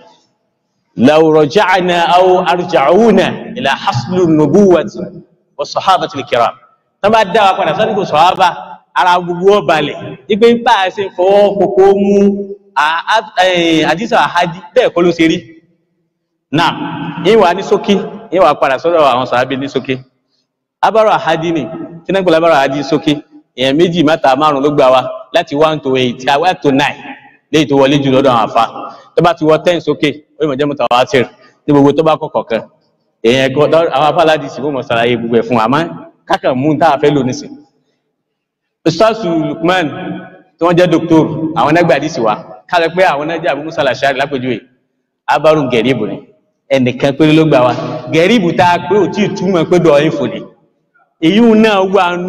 law raja'na aw arja'una ila haslu nubuwati wa sahabati al-kiram tó bá dá wa padà sásùlù sọ̀hábà ara gbogbo ọbalẹ̀ ipé ń pàá ṣe fọwọ́ kòkó mú àdísà àhádí bẹ́ẹ̀ kọ́ ló ṣe rí náà ìwà ní sókí ìwà padà sọ́dọ̀ àwọn sàábí ní sókí abárò àhádí ni tí náà gbọ́lá abárò àhádí sókí èèyàn méjì mẹ́ta márùn ló gbà wá láti one to eight one to nine léyìí tó wọlé jù lọ́dọ̀ àwọn àfa tó bá ti wọ ten sókè ó yẹ mọ̀ jẹ́ mutawatir ní gbogbo tó bá kọ̀kọ̀ kan èèyàn ẹ̀kọ́ àwọn afá aládìsí fún mọ̀ sàlàyé gbogbo ẹ̀ fún àmọ́ kákan mú tá a fẹ́ lò nísìn ustazu lukman tí wọ́n jẹ́ doctor àwọn nágbàdì sí wa kálẹ̀ pé àwọn nájà Abu Musa al-Ash'ari lápèjúwe abaru gẹ̀ríbù ni ẹnìkan péré ló gbà wá gẹ̀ríbù tá a pé ò tí ì túmọ̀ pé dọ̀ ẹ̀ fòlè èyí náà wà nù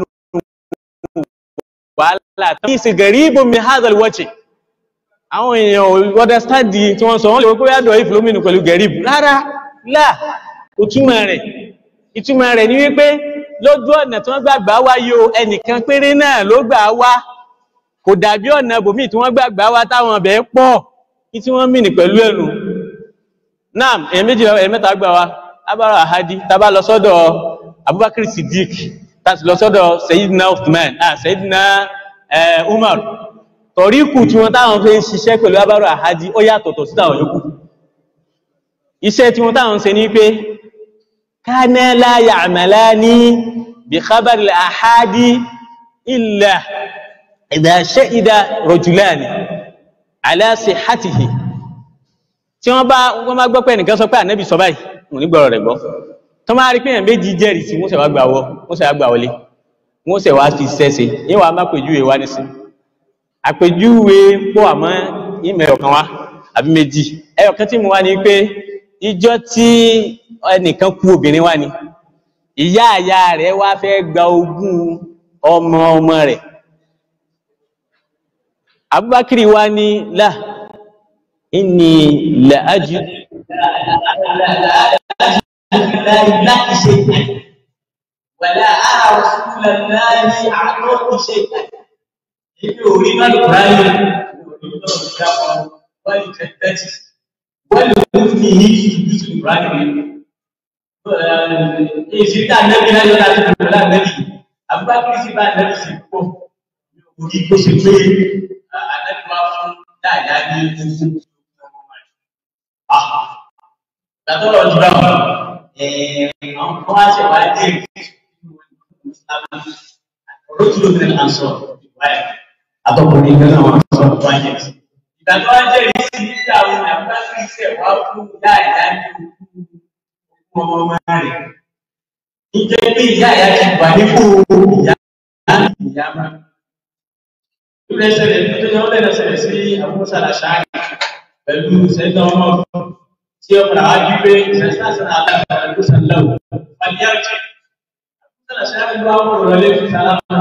wàhálà tó ń ṣe gẹ̀ríbù mi hadal wọ́ọ̀chì àwọn èèyàn ò understand tí wọ́n sọ wọ́n lè wọ́n pé yàdọ̀ ìfìlómìnì pẹ̀lú gẹ̀ríbù rárá láà ìtumọ̀ rẹ̀ ìtumọ̀ rẹ̀ ni wípé lójú ọ̀nà tí wọ́n gbàgbà wá yóò ẹnìkan péré náà ló gbà wá kò dàbí ọ̀nà bòmí tí wọ́n gbàgbà wá táwọn ọ̀bẹ̀ pọ̀ kí tí wọ́n mìnì pẹ̀lú ẹnu náà èyàn méjì èyàn mẹ́ta gbà wá abára àhádí tàbá lọ sọ́dọ̀ Abubakar Siddiq tàbí lọ sọ́dọ̀ Sayyidina Uthman ah Sayyidina eh, Umar tọ̀ríkù tí wọ́n táwọn fi ń ṣiṣẹ́ pẹ̀lú abára àhádí ó yàtọ̀tọ̀ sí táwọn yòókù iṣẹ́ tí wọ́n táwọn ṣe ní pé kana la ya'malani bi khabar al-ahadi illa idha shahida rajulani ala sihhatihi tí wọ́n bá wọ́n bá gbọ́ pé ẹnìkan sọ pé ànábì sọ báyìí wọ́n ní gbọ́rọ̀ rẹ̀ gbọ́ tó máa rí pé èèyàn méjì jẹ́rìí sí wọ́n sì wá gbà wọ́ wọ́n sì wá gbà wọlé wọ́n sì wá fi sẹ́sẹ̀ yín wàá má pèjúwe wá nísìn àpèjúwe pọ̀ àmọ́ ìmọ̀ ẹ̀yọ̀kan wá àbí méjì ẹ̀yọ̀kan tí mo wá ní pé ìjọ tí ẹnìkan kú obìnrin wá ni ìyá àyà rẹ̀ wá fẹ́ gba ogún ọmọ ọmọ rẹ̀ Abubakar wá ní là inni la ajidu láti ṣe wàlá ara òṣùlẹ̀ láàrin àtọ́kù ṣe èmi ò rí náà ráyè orí náà dápọ̀ wọ́n lè tẹ̀ tẹ́tì wọ́n lè mú ní ní ìdúdú sí ráyè rẹ̀ èsì tá nẹ́bí náà yọ́nà tó lọ lánàbí abúgbàkiri sí bá nẹ́bí sí pọ̀ orí kó ṣe pé ànẹ́bí wá fún dáadáa ní ogún gbàtọ́rọ̀ ọdún bá wọn àwọn kan wá ṣe wá dé ọ̀rọ̀ tí ló tẹ̀lé àǹsọ̀ ìwáyà àtọkùnrin kan náà wọn sọ wá jẹ sí. ìgbà tó wá jẹ́ ìrísí sí nígbà wo ni àbúrò kí iṣẹ́ wá fún ìyá ìyá ní ogún ọmọ ọmọ rẹ̀. níjẹ́ pé ìyá ìyá ti wà nípò ìyá ìyá máa. lórí ẹsẹ̀ rẹ̀ nítorí wọn lẹ́nu ṣẹlẹ̀ sí àbúrò sàlàṣáà pẹ̀lú sẹ́ńtọ̀ ọmọ tí ó fara wájú pé sẹ́sítàsán alága ìlú sàlẹ̀wò pàdéyàjì sọ́nà sẹ́yìn ló wà wọ́n rọlé fún sálámà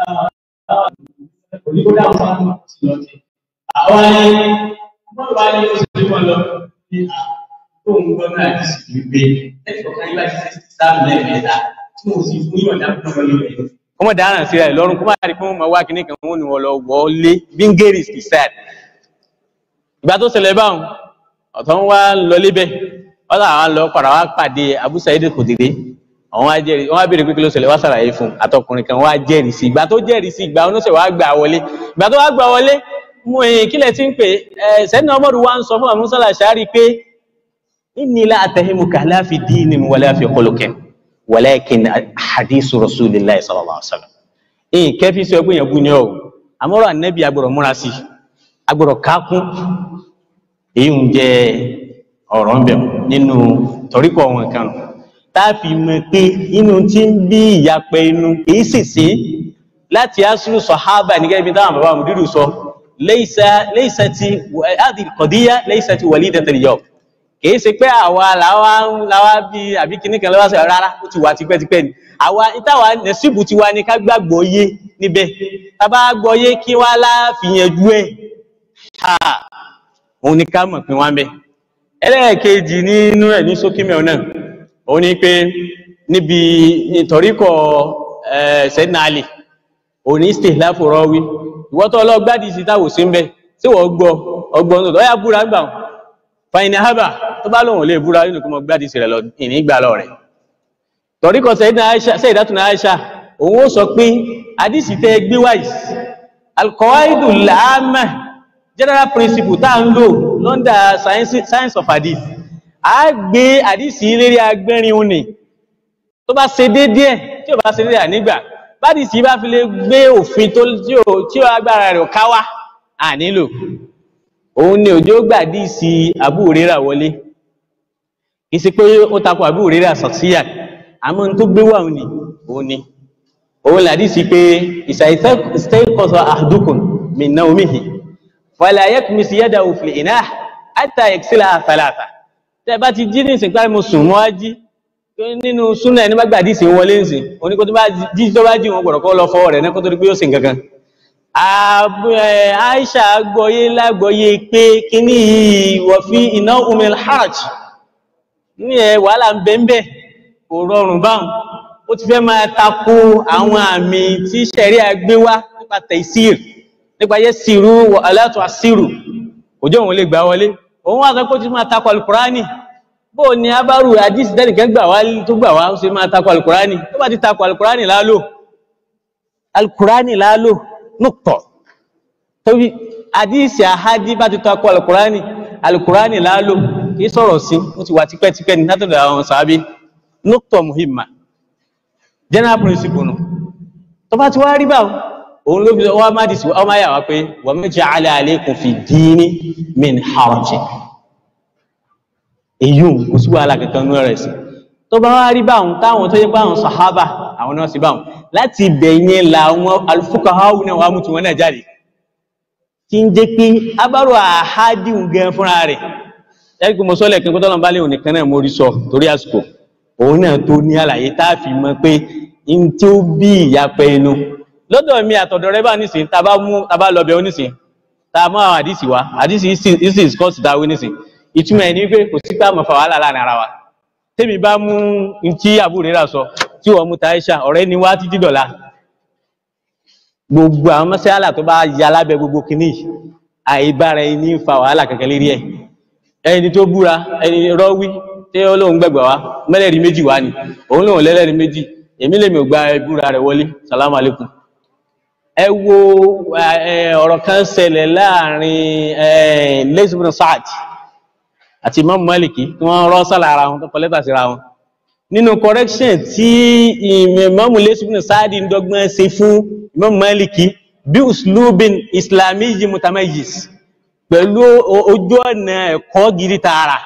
onígbódà fún ti lọ sí. àwọn ni wọ́n wá ní oṣù tí wọ́n lọ ní àkóhùn gbọ́dọ̀ àti sì gbé ẹ̀fọ́ kan yíwá sí sẹ́sítì sáàmù lẹ́ẹ̀mẹ́ta tí mo sì fún yọ̀ǹda fún ọmọ lórí ẹ̀. kọ́mọ̀ dáràn sí rẹ̀ lọ́rùn kọ́mọ̀ àrí fún ọmọ wá kíní kan wọn ni wọ́n lọ wọlé bíngèrè sí sáà ìgbà tó ṣẹlẹ̀ báwọn ọ̀tọ̀ ń wá lọ lébẹ̀ wọ́n làwọn lọ padà wá pàdé Abu Sa'id Khudri àwọn wá jẹ́rìí wọ́n wá béèrè pé kí ló ṣẹlẹ̀ wá ṣàlàyé fún àtọkùnrin kan wá jẹ́rìí sí ìgbà tó jẹ́rìí sí ìgbà oníṣẹ́ wàá gbà wọlé ìgbà tó wá gbà wọlé mú ẹ̀yìn kílẹ̀ tí ń pè ẹ̀ sẹ́ni ọmọdé wa ń sọ fún àmúṣà làṣárí pé inni la atahimuka la fi dinin wala fi khuluqin walakin hadithu rasulillahi sallallahu alaihi wasallam ẹ̀yìn kẹfí sọ pé yẹn bú ni ọ̀ àmọ́rọ̀ ànẹ́bí agbọ̀rọ̀ múra sí agbọ̀rọ̀ kákún èyí ń jẹ ọ̀rọ̀ ń bẹ̀ nínú torípọ̀ wọn kan táàfi mọ̀ pé inú tí ń bí ìyapẹ̀ inú èyí sì sí láti asúrù sọ̀hábà ní gẹ́gẹ́ bí táwọn bàbá mùdírù sọ laysa ti àdì kọ̀díyà laysa ti walidatul yawm kìí ṣe pé àwa làwa bí àbí kíní kan lọ́wọ́ sọ rárá ó ti wà tipẹ́tipẹ́ ni àwa ìtawà nẹ̀síbù ti wá ní ká gbàgbọ́ yé níbẹ̀ tá bá gbọ́ yé kí wá láàfìyànjú ẹ̀ òun ni ká mọ̀ pín wá ń bẹ́ ẹlẹ́ẹ̀kejì nínú ẹ̀ ní sókímẹ̀ náà òun ni pé níbi ìtọ̀ríkọ̀ Sayyidina Ali òun ní istihlafu rawi ìwọ́tọ̀ ọlọ́gbádìí sí táwò sí ń bẹ́ tí wọ́n gbọ́ ọgbọ́n tó lọ́yà búra gbà wọn fàyínà hábà tó bá lóun lè búra nínú kí wọ́n gbádìí sí rẹ̀ lọ ìní gbà lọ rẹ̀ tọ̀ríkọ̀ Sayyidatuna Aisha òun ó sọ pé àdìsí tẹ́ gbé wáyìí al-qawaidul 'ammah general principle tá ń lò lọ́ndà science of hadith a gbé àdìsí lérí agbẹ́rin òní tó bá ṣe déédéé tí ò bá ṣe déédéé ànígbà bádìsí bá fi lè gbé òfin tí ó agbára rẹ̀ káwá à nílò òun ni òjò gbàdìsí Abu Hurairah wọlé kì í ṣe pé ó takò Abu Hurairah sọ̀síyà àmọ́ tó gbé wà òní òun ni òun làdí sí pé ìsàìsẹ́kọ̀sọ àdúkùn min nawmihi fala yakmis yadahu fil inah hatta yaghsilaha thalatha tẹ́ bá ti jí ní ìsìn pé mo sùn mọ́ á jí nínú súnà ẹni bá gbàdí sí wọlé ǹsìn oníkó tó bá jí tó bá jí wọn gbọ́dọ̀ kọ́ lọ fọwọ́ rẹ̀ náà kó tó rí pé ó sìn kankan Aisha gbọ́yé lágbọ́yé pé kíní yìí wọ̀ fi iná umil hajj ní ẹ wàhálà ń bẹ́ńbẹ́ kò rọrùn báhùn ó ti fẹ́ máa tako àwọn àmì tí ṣẹ̀rí àgbé wá nípa tẹ̀sír nípa yẹ́ sírú wọ alátọ̀ àsírù òjò òun lè gbà wọlé òun wá sọ pé ó ti máa tako alukurani bó ní abárù àdìsí tẹ́nìkan gbà wá tó gbà wá ó sì máa tako alukurani tó bá ti tako alukurani lálò alukurani lálò nùtọ̀ tóbi àdìsí àhádí bá ti tako alukurani alukurani lálò kì í sọ̀rọ̀ sí ó ti wà tipẹ́tipẹ́ ní látọ̀dọ̀ àwọn sàábí nùtọ̀ muhimma general principle nù tó bá ti wá rí báwọn òun ló fi wá má dìsí ọmọ ayà wá pé wa ma ja'ala alaykum fi dini min harajin èyí kò sí wàhálà kankan ní ọ̀rẹ́ sí tó bá wá rí báwọn táwọn tó yẹ pé àwọn sàhábà àwọn náà sí báwọn láti bẹ̀yẹn làwọn al-fuqaha náà wà mú tiwọn náà jáde kí ń jẹ́ pé abárò àhádìun gan fúnra rẹ̀ ẹ̀rí pé mo sọ lẹ́ẹ̀kan pé tọ́lọ́mbá lè òní kan náà mo rí sọ torí àsìkò òun náà tó ní àlàyé tá a fi mọ̀ pé n tí ó bí ìyapẹ́ inú lọ́dọ̀ mi àtọ̀dọ̀ rẹ bá nísìn tá a bá mú tá a bá lọ bẹ̀ ó nísìn tá a mú àwọn àdìsí wa àdìsí ìsìn scott dáwé nísìn ìtumọ̀ ẹ̀ ní pé kò sí pé àmọ̀ fà wàhálà láàrin ara wa tèmi bá mú ntí àbúrò rà sọ tí wọ́n mú Taisha ọ̀rẹ́ ni wá títí dọ̀la gbogbo àwọn mọ́sálà tó bá ya lábẹ́ gbogbo kìíní àìbára ẹni fa wàhálà kankan lérí ẹ̀ ẹni tó búra ẹni rọ́wí tí ó lóun gbẹ̀gbẹ̀ wá mẹ́lẹ̀rí méjì wá ni òun lóun lẹ́lẹ́rí méjì èmi lèmi ò gba ìbúra rẹ̀ wọlé salamu alaikum ẹ wo ọ̀rọ̀ kan ṣẹlẹ̀ láàrin lẹ́sìbùn Sa'ad àti Imam Maliki tí wọ́n rọ́ sálà ara wọn tó kọ lẹ́tà síra wọn nínú correction tí Imam lẹ́sìbùn Sa'ad ń dọ́gbọ́n ṣe fún Imam Maliki bí uslubin islamiyyi mutamayyiz pẹ̀lú ojú ọ̀nà ẹ̀kọ́ gidi tààrà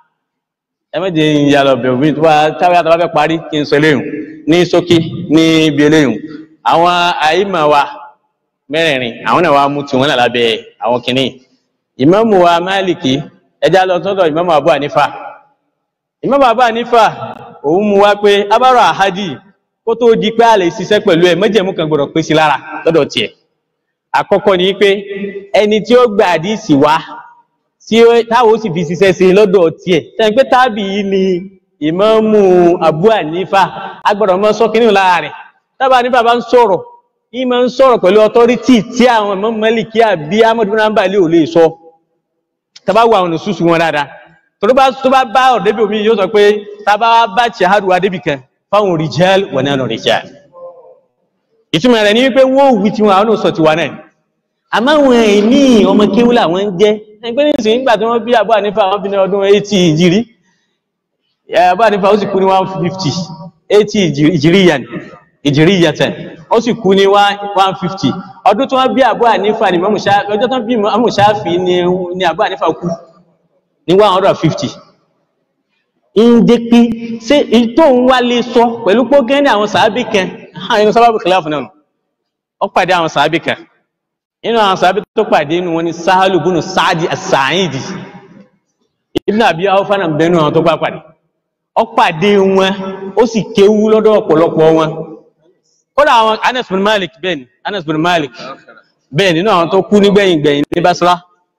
ẹ méje ìyá lọ bẹ̀rù mi tó bá táwọn yàtọ̀ bá fẹ́ parí kí n sọ eléyìí ní ṣókí ní ibi eléyìí àwọn àyímà wa mẹ́rẹ̀ẹ̀rin àwọn náà wá mú tiwọn náà lábẹ́ àwọn kìnnì ìmáàmù wa Málìkì ẹjá lọ sọ́dọ̀ ìmáàmù Abu Hanifa ìmáàmù Abu Hanifa òun mú wá pé abárò àhádì kó tó di pé a lè ṣiṣẹ́ pẹ̀lú ẹ̀ májẹ̀mú kan gbọ́dọ̀ pé sí lára lọ́dọ̀ tiẹ̀ àkọ́kọ́ ni pé ẹni tí ó gba àdìsí wá tí táwọn ó sì fi ṣiṣẹ́ sí lọ́dọ̀ tiẹ̀ tẹ́ pé tábì yìí ni ìmáàmù Abu Hanifa agbọ́dọ̀ mọ́ sọ́kínú lára rẹ̀ tábà nípa bá ń sọ̀rọ̀ yìí máa ń sọ̀rọ̀ pẹ̀lú ọtọ́rítì tí àwọn Imam Málíkì àbí Ahmad bin Hanbali ò lè sọ tábà wà àwọn òṣùṣù wọn dáadáa tó bá tó bá bá ọ̀dẹ́bí omi yóò sọ pé tábà bá ṣahadu adébì kan fáwọn rijal wa nanu rijal ìtumọ̀ rẹ̀ ní wípé wọ́n wí tiwọn àwọn òṣọ̀ tiwa náà àmọ́ àwọn ẹ̀mí ọmọ kéwúlà wọn jẹ́ ẹgbẹ́ nísìnyí nígbà tí wọ́n bí Abu Hanifa wọ́n bí ní ọdún 80 ìjìrí Abu Hanifa ó sì kú ní 150 80 ìjìríyàn ìjìríyàtẹ̀ ó sì kú ní 150 ọdún tí wọ́n bí Abu Hanifa ní Imam Shafi ọjọ́ tí wọ́n bí Imam Shafi ní Abu Hanifa kú ní 150 ń jẹ́ pé ṣé ìtò ń wá lè sọ pẹ̀lú pé ó gẹ́ ní àwọn sàábì kan inú sábàbù kìláàfù náà ó pàdé àwọn sàábì kan inú àwọn sàábì tó pàdé inú wọn ni Sahalu bunu Saadi as-Sa'idi Ibn Abi Awfa náà bẹnu àwọn tó gbà pàdé ó pàdé wọn ó sì kéwú lọ́dọ̀ ọ̀pọ̀lọpọ̀ wọn kódà àwọn Anas bin Malik bẹ́ẹ̀ ni Anas bin Malik bẹ́ẹ̀ nínú àwọn tó kú nígbẹ̀yìn gbẹ̀yìn ní Basra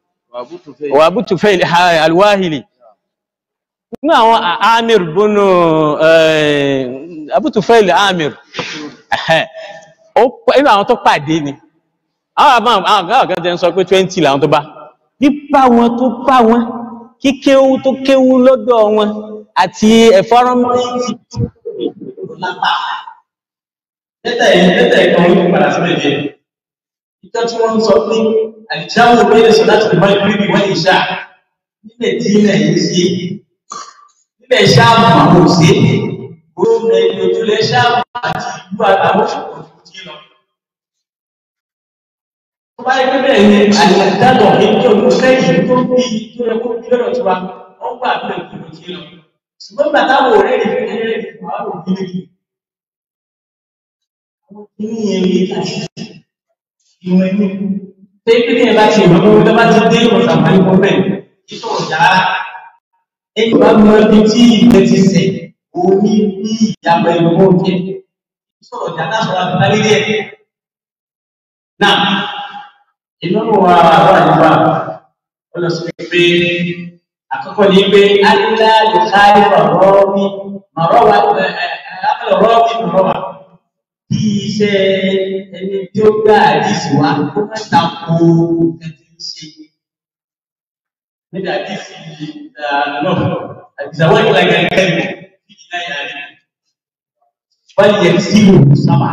wà Abu Tufail al-Wahili nínú àwọn Amir bunu Abu Tufail Amir inú àwọn tó pàdé ni àwọn àwọn kan tẹ́ ń sọ pé twenty làwọn tó bá pípa wọn tó bá wọn kíkéwú tó kéwú lọ́dọ̀ wọn àti ẹ̀fọ́rọ́mọ́sì lẹ́tà yìí lẹ́tà yìí kan wípé padà sílẹ̀ jẹ́ ìtọ́ tí wọ́n ń sọ pé àdìsáwò bẹ́ẹ̀ sọ láti lè máa gbé wọ́n ìṣá nílẹ̀ tí ilẹ̀ yìí sí nílẹ̀ ṣáàmù àwọn òsè gómìnà ìlú ojúlẹ̀ ṣáàmù àti ìlú àtàwọn òṣèlú tí lọ. tó bá yẹ pé bẹ́ẹ̀ ni àdìsàdàtọ̀ ní kí ọdún sẹ́yìn tó bí tó yẹ kó bí lọ́dọ̀ tiwa wọ́n gbà pé ìlú tí lọ. ṣùgbọ́n bàtà wò rẹ̀ ní fún ẹ̀rẹ́ ìfọwọ́ òbí inú yẹn ní ìtàṣì ìwọ̀n ẹni tẹ́lẹ̀ ní ẹ̀ bá ti ìwọ̀n tó bá ti dé ìwọ̀n àǹfààní kan bẹ́ẹ̀ kí sọ̀rọ̀ jára ẹni bá mọ ibi tí ìgbẹ́ ti sẹ̀ omi bí ìyàgbẹ́ ìwọ̀n jẹ́ sọ̀rọ̀ jára sọ̀rọ̀ àbúrò lé ẹ̀ náà ìnáwó wa wà nípa ó lọ sí pé àkọ́kọ́ ni pé alá lè káyé rọ́ọ̀bì mọ̀rọ́wà akẹ́lẹ̀ rọ́ọ̀bì mọ̀rọ́wà bí iṣẹ́ ẹni tí ó gbá àdìsí wa ó má ta ko ẹtì ń ṣe níbi àdìsí náà àdìsàwọ̀ ìgbà yẹn kẹ́lẹ̀ bí iná yà á rí wọ́n yẹ sílò sábà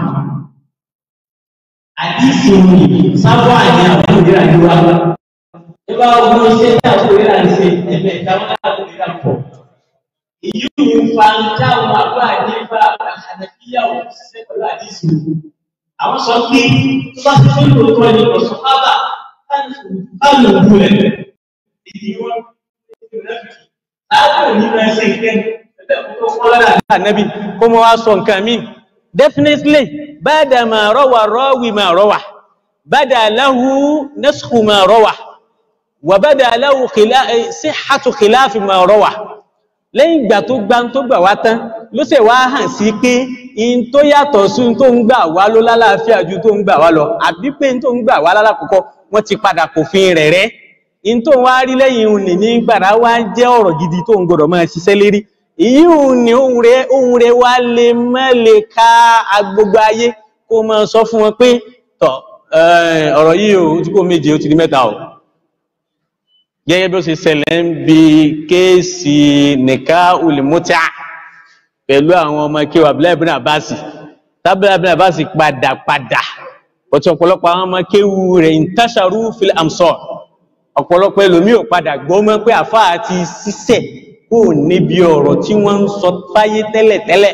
àdìsí òní sábà ní àwọn ìdíra ní wa nígbà wo ṣe ní àwọn ìdíra ní ṣe ẹ̀mẹ́ ìdáwọ́ láti ìdíra pọ̀ èyí ò ń fa ń dáhùn àbá nípa àdàbíyàwó ṣiṣẹ́ pẹ̀lú àdìsí òní àwọn sọ pé tó bá ti fẹ́ lóòótọ́ ni ọ̀sán bábà báwo òkú rẹ̀ èyí wọn láàbò ní máa ṣe ìkẹ́ ẹ̀fẹ́ tó fọ́ lára ànábì kó mọ́ wá sọ nǹkan míì definitely bada ma rawa rawi ma rawa bada lahu naskhu ma rawa wa bada lahu sihhatu khilafi ma rawa lẹ́yìn ìgbà tó gbá tó gbà wá tán ló sì wá hàn sí pé in tó yàtọ̀ sí tó ń gbà wá ló lálàáfíà ju tó ń gbà wá lọ àbí pé in tó ń gbà wá lálàkọ́kọ́ wọ́n ti padà kò fi rẹ̀ rẹ́ in tó wá rí lẹ́yìn òní ní gbàrá wá jẹ́ ọ̀rọ̀ gidi tó ń gbọ́dọ̀ máa ṣiṣẹ́ lérí èyí ò ní ohun rẹ̀ ohun rẹ̀ wá lè má lè ká agbogbo ayé kó máa sọ fún wọn pé tọ̀ ọ̀rọ̀ yìí ò tí kò méje ó ti di mẹ́ta o gẹ́gẹ́ bí ó ṣe ṣẹlẹ̀ ń bi kéèsì nìka olùmọ́tíà pẹ̀lú àwọn ọmọ kí wà Abdullahi ibn Abbas tábìlì ibn Abbas padà padà ọ̀tí ọ̀pọ̀lọpọ̀ àwọn ọmọ kéwu rẹ̀ intasharu fil amsar ọ̀pọ̀lọpọ̀ ẹlòmíì ò padà gbọ́ mọ́ pé àfáà ti ṣiṣẹ́ kó níbi ọ̀rọ̀ tí wọ́n ń sọ fáyé tẹ́lẹ̀tẹ́lẹ̀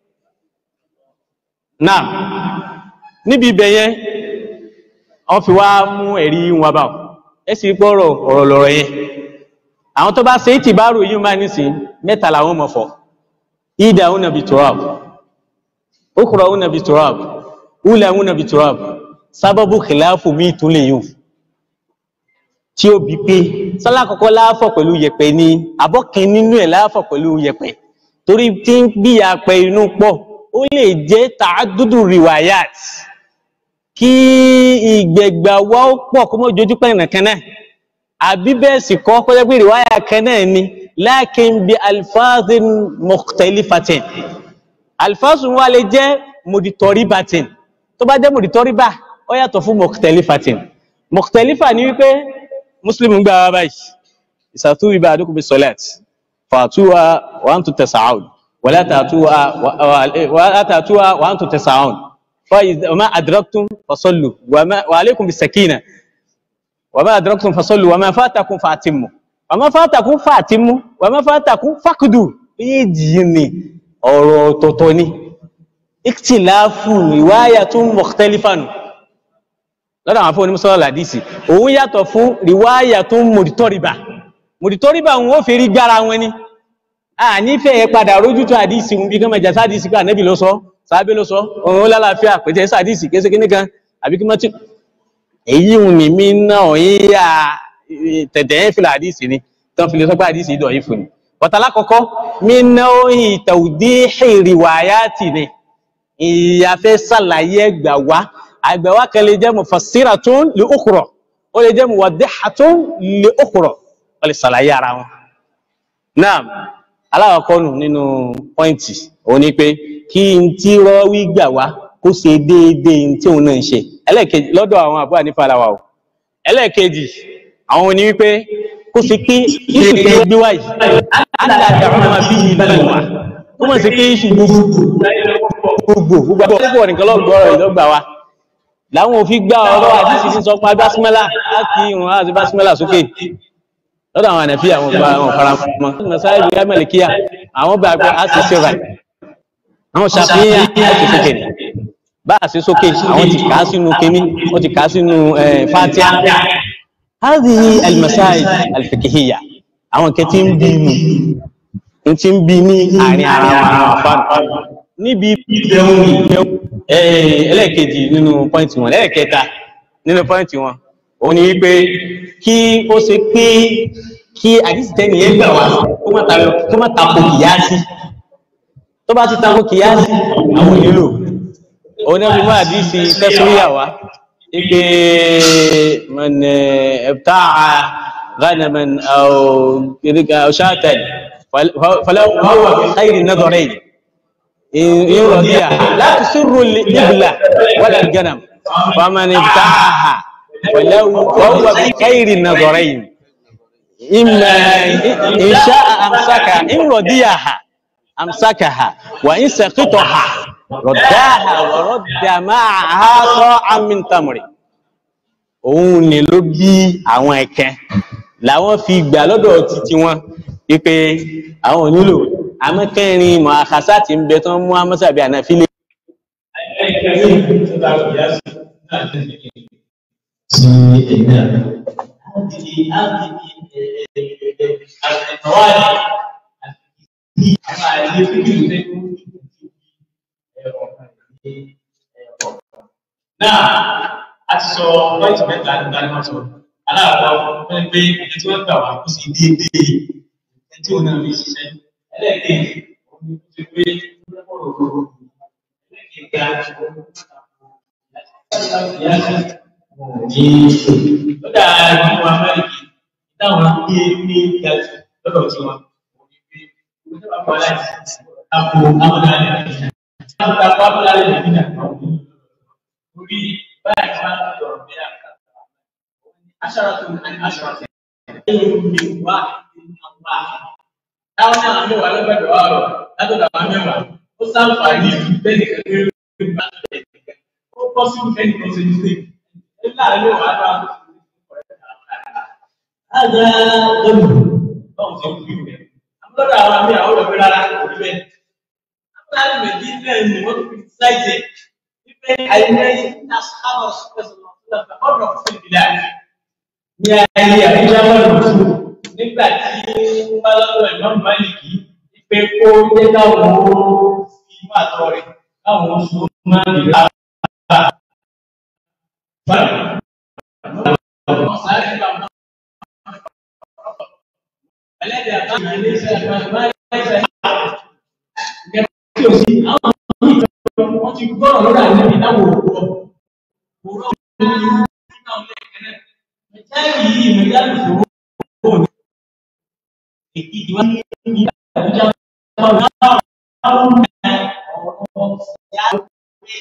náà níbi ibẹ̀ yẹn wọ́n fi wá mú ẹ̀rí wọn bá ẹ sì gbọ́ ọ̀rọ̀ ọ̀rọ̀ lọ̀rọ̀ yẹn àwọn tó bá ṣe é tìbárò yìí máa ní sí mẹ́ta làwọn mọ̀ fọ́ ìdá òun nàbì turab okùrọ̀ òun nàbì turab ula òun nàbì turab sábàbù kìláàfù míì tún lè yùn tí ó bí pé sọ́lá kọ́kọ́ láàfọ̀ pẹ̀lú yẹ̀pẹ̀ ni abọ́kin nínú ẹ̀ láàfọ̀ pẹ̀lú yẹ̀pẹ̀ torí tí ń bí apẹ inú pọ̀ ó lè jẹ́ tààdúdù riwayat kí ìgbẹ̀gbà wá ó pọ̀ kó mọ́ jojú pẹ́ nìkan náà àbí bẹ́ẹ̀ sì kọ́ kó jẹ́ pé riwaya kan náà ni lakin bi alfazin mukhtalifatin alfazun wa lè jẹ́ muditọ́ríbatin tó bá jẹ́ muditọ́ríba ó yàtọ̀ fún mukhtalifatin mukhtalifa ni wípé muslim gba wa báyìí ìsàtú ibà àdúkù bí sọlẹt fàtúwà wà ń tún tẹsàáùn wàlá tàtúwà wà ń tún tẹsàáùn wàmá àdìrọ́kùn fasọ́lù wà alékùn bí sàkínà wàmá àdìrọ́kùn fasọ́lù wàmá fàtàkùn fàtìmù wàmá fàtàkùn fàtìmù wàmá fàtàkùn fàkùdù méjì ni ọ̀rọ̀ tọ̀tọ̀ ni ìkìtìláfù ìwáyà tún mọ̀kítẹ́lífànù lọ́dọ̀ àwọn afọ́ onímọ̀sọ́lá làdísì òun yàtọ̀ fún ríwáyà tó ń mòdítọ́rìbà mòdítọ́rìbà wọn ó fi rí gbára wọn ni a nífẹ̀ẹ́ ẹ padà rójú tó àdísì wọn bí kán mẹjà sádìsì pé ànẹ́bì ló sọ sábé ló sọ òun ó lálàáfíà pẹ̀tẹ́ sádìsì kése kíní kan àbí kí mọ́tí èyí ń ní mí náà yíyá tẹ̀tẹ̀ ẹ̀ fìlà àdísì ni tán fi lè sọ pé àdísì ìdọ̀ yìí fún ni bọ̀tàlá kọ̀kọ́ mí náà ìtàwùdí ìrìwáyà tì ní ìyàfẹ́ sàlàyé ẹgbà wá àgbẹ̀wá kan lè jẹ́ mufassiratun li ukhra ó lè jẹ́ muwaddihatun li ukhra ó lè ṣàlàyé ara wọn. náà aláwọ̀kọ́nù nínú pọ́ìntì òun ni pé kí n tí rọ́wí gbà wá kó ṣe déédéé tí òun náà ń ṣe ẹlẹ́ẹ̀kejì lọ́dọ̀ àwọn àbúrò ànífàlàwà o ẹlẹ́ẹ̀kejì àwọn òní wípé kó ṣe pé iṣu tẹ gbé wáyé àdàdà ọmọ bí ìlú wa ó mọ̀ sí pé iṣu gbogbo gbogbo gbogbo nìkan lọ́gbọ̀ọ́rọ̀ ìlọ́gbà wa láwọn òfin gbá ọ̀rọ̀ àdísì ní sọpá básímẹ́lá láti ìrùn àti básímẹ́lá sókè lọ́dọ̀ àwọn ànàfí àwọn ọgbà àwọn faramọ́ nasáyé bí amẹ́lẹ̀kíyà àwọn bá gbé àti sẹ́rà àwọn ṣàfihàn àti sókè ní bá àti sókè àwọn ti kà á sínú kémí wọ́n ti kà á sínú fatia hadhihi almasai alfikihiyya àwọn kẹtí ń bí inú n ti ń bí ní àárín ara àwọn àfáànù níbi ìbẹ̀wò ẹlẹ́ẹ̀kejì nínú pọ́ìntì wọn ẹlẹ́ẹ̀kẹta nínú pọ́ìntì wọn òun ni wípé kí ó ṣe pé kí àdìsítẹ́nì yẹn gbà wá kó má ta kó má tako kìyàsí tó bá ti tako kìyàsí àwọn ìlú òun náà fi mú àdìsí tẹ́síríyà wá wípé man ibta'a ghanaman aw kìdíkà aw shatan falahu huwa bi khayri nadharayn in radiya la tusirru al-ibla wala al-ganam faman ibta'aha falahu huwa bi khayri nadharayn إما إن شاء أمسكها إن رديها أمسكها وإن سقطها رداها ورد معها صاعا من تمر òun ni ló bí àwọn ẹ̀kẹ́ làwọn fi gbà lọ́dọ̀ títí wọn wípé àwọn onílò amẹ́kẹ́rin mọ̀ àkàsà tí ń bẹ tán mú amọ́sàbí ànáfílẹ̀. tí èmi náà هذه هذه القواعد náà a ti sọ pọ́ìntì mẹ́ta nígbà ní wọ́n sọ aláàbọ̀ wọ́n pé ẹni tí wọ́n gbà wá kó sì déédéé ẹni tí òun náà fi ṣiṣẹ́ ẹlẹ́ẹ̀kejì òun ni ó ti pé ọ̀rọ̀ òru ẹlẹ́ẹ̀kejì àti òun ní lọ́dà ìlú amẹ́ríkì táwọn gbé ní gàtú lọ́dọ̀ tí wọn kò ní pé wọ́n sábà bọ́ láti àpò amúnáyà nàìjíríà. wọ́n ta kó amúnáyà nàìjíríà kan ní orí báyìí tí wọ́n ti dọ̀rọ̀ bí àká. aṣara tó ní aṣara tẹ̀. ẹ̀yìn mi wá ní àwọn àṣà. táwọn náà mẹ́wàá lọ́gbẹ̀dọ̀ wà rọ̀ látọ̀dọ̀ àwọn mẹ́wàá ó sáǹfààní bẹ́ẹ̀ ni kẹ́kẹ́ ó kọ́ sí ẹnì kan ṣe ní sèé. إلا لو أنا هذا ذنب أو ذنب أما لا أنا أقول لك لا لا أقول لك أما المدينة اللي ما بتساعد يبقى أين أصحاب رسول الله صلى الله عليه وسلم تفرقوا في البلاد يا يا إجابة الرسول nígbà tí wọ́n bá lọ́dọ̀ ìmọ̀ mọ́lìkì pé kó jẹ́ káwọn ó fi máa tọ́ rẹ̀ káwọn ó sún máa ń lè wọ́n ti gbọ́rọ̀ lọ́dọ̀ àlẹ́bí láwọn òwúrọ̀ òwúrọ̀ ní irú nínú àwọn ẹ̀kẹ́rẹ́ mẹjáàlì yìí mẹjáàlì fòrò òní èkìtì wá ní àbújá wọn láwọn àwọn mẹ ọ̀rọ̀ ṣẹ́yà pé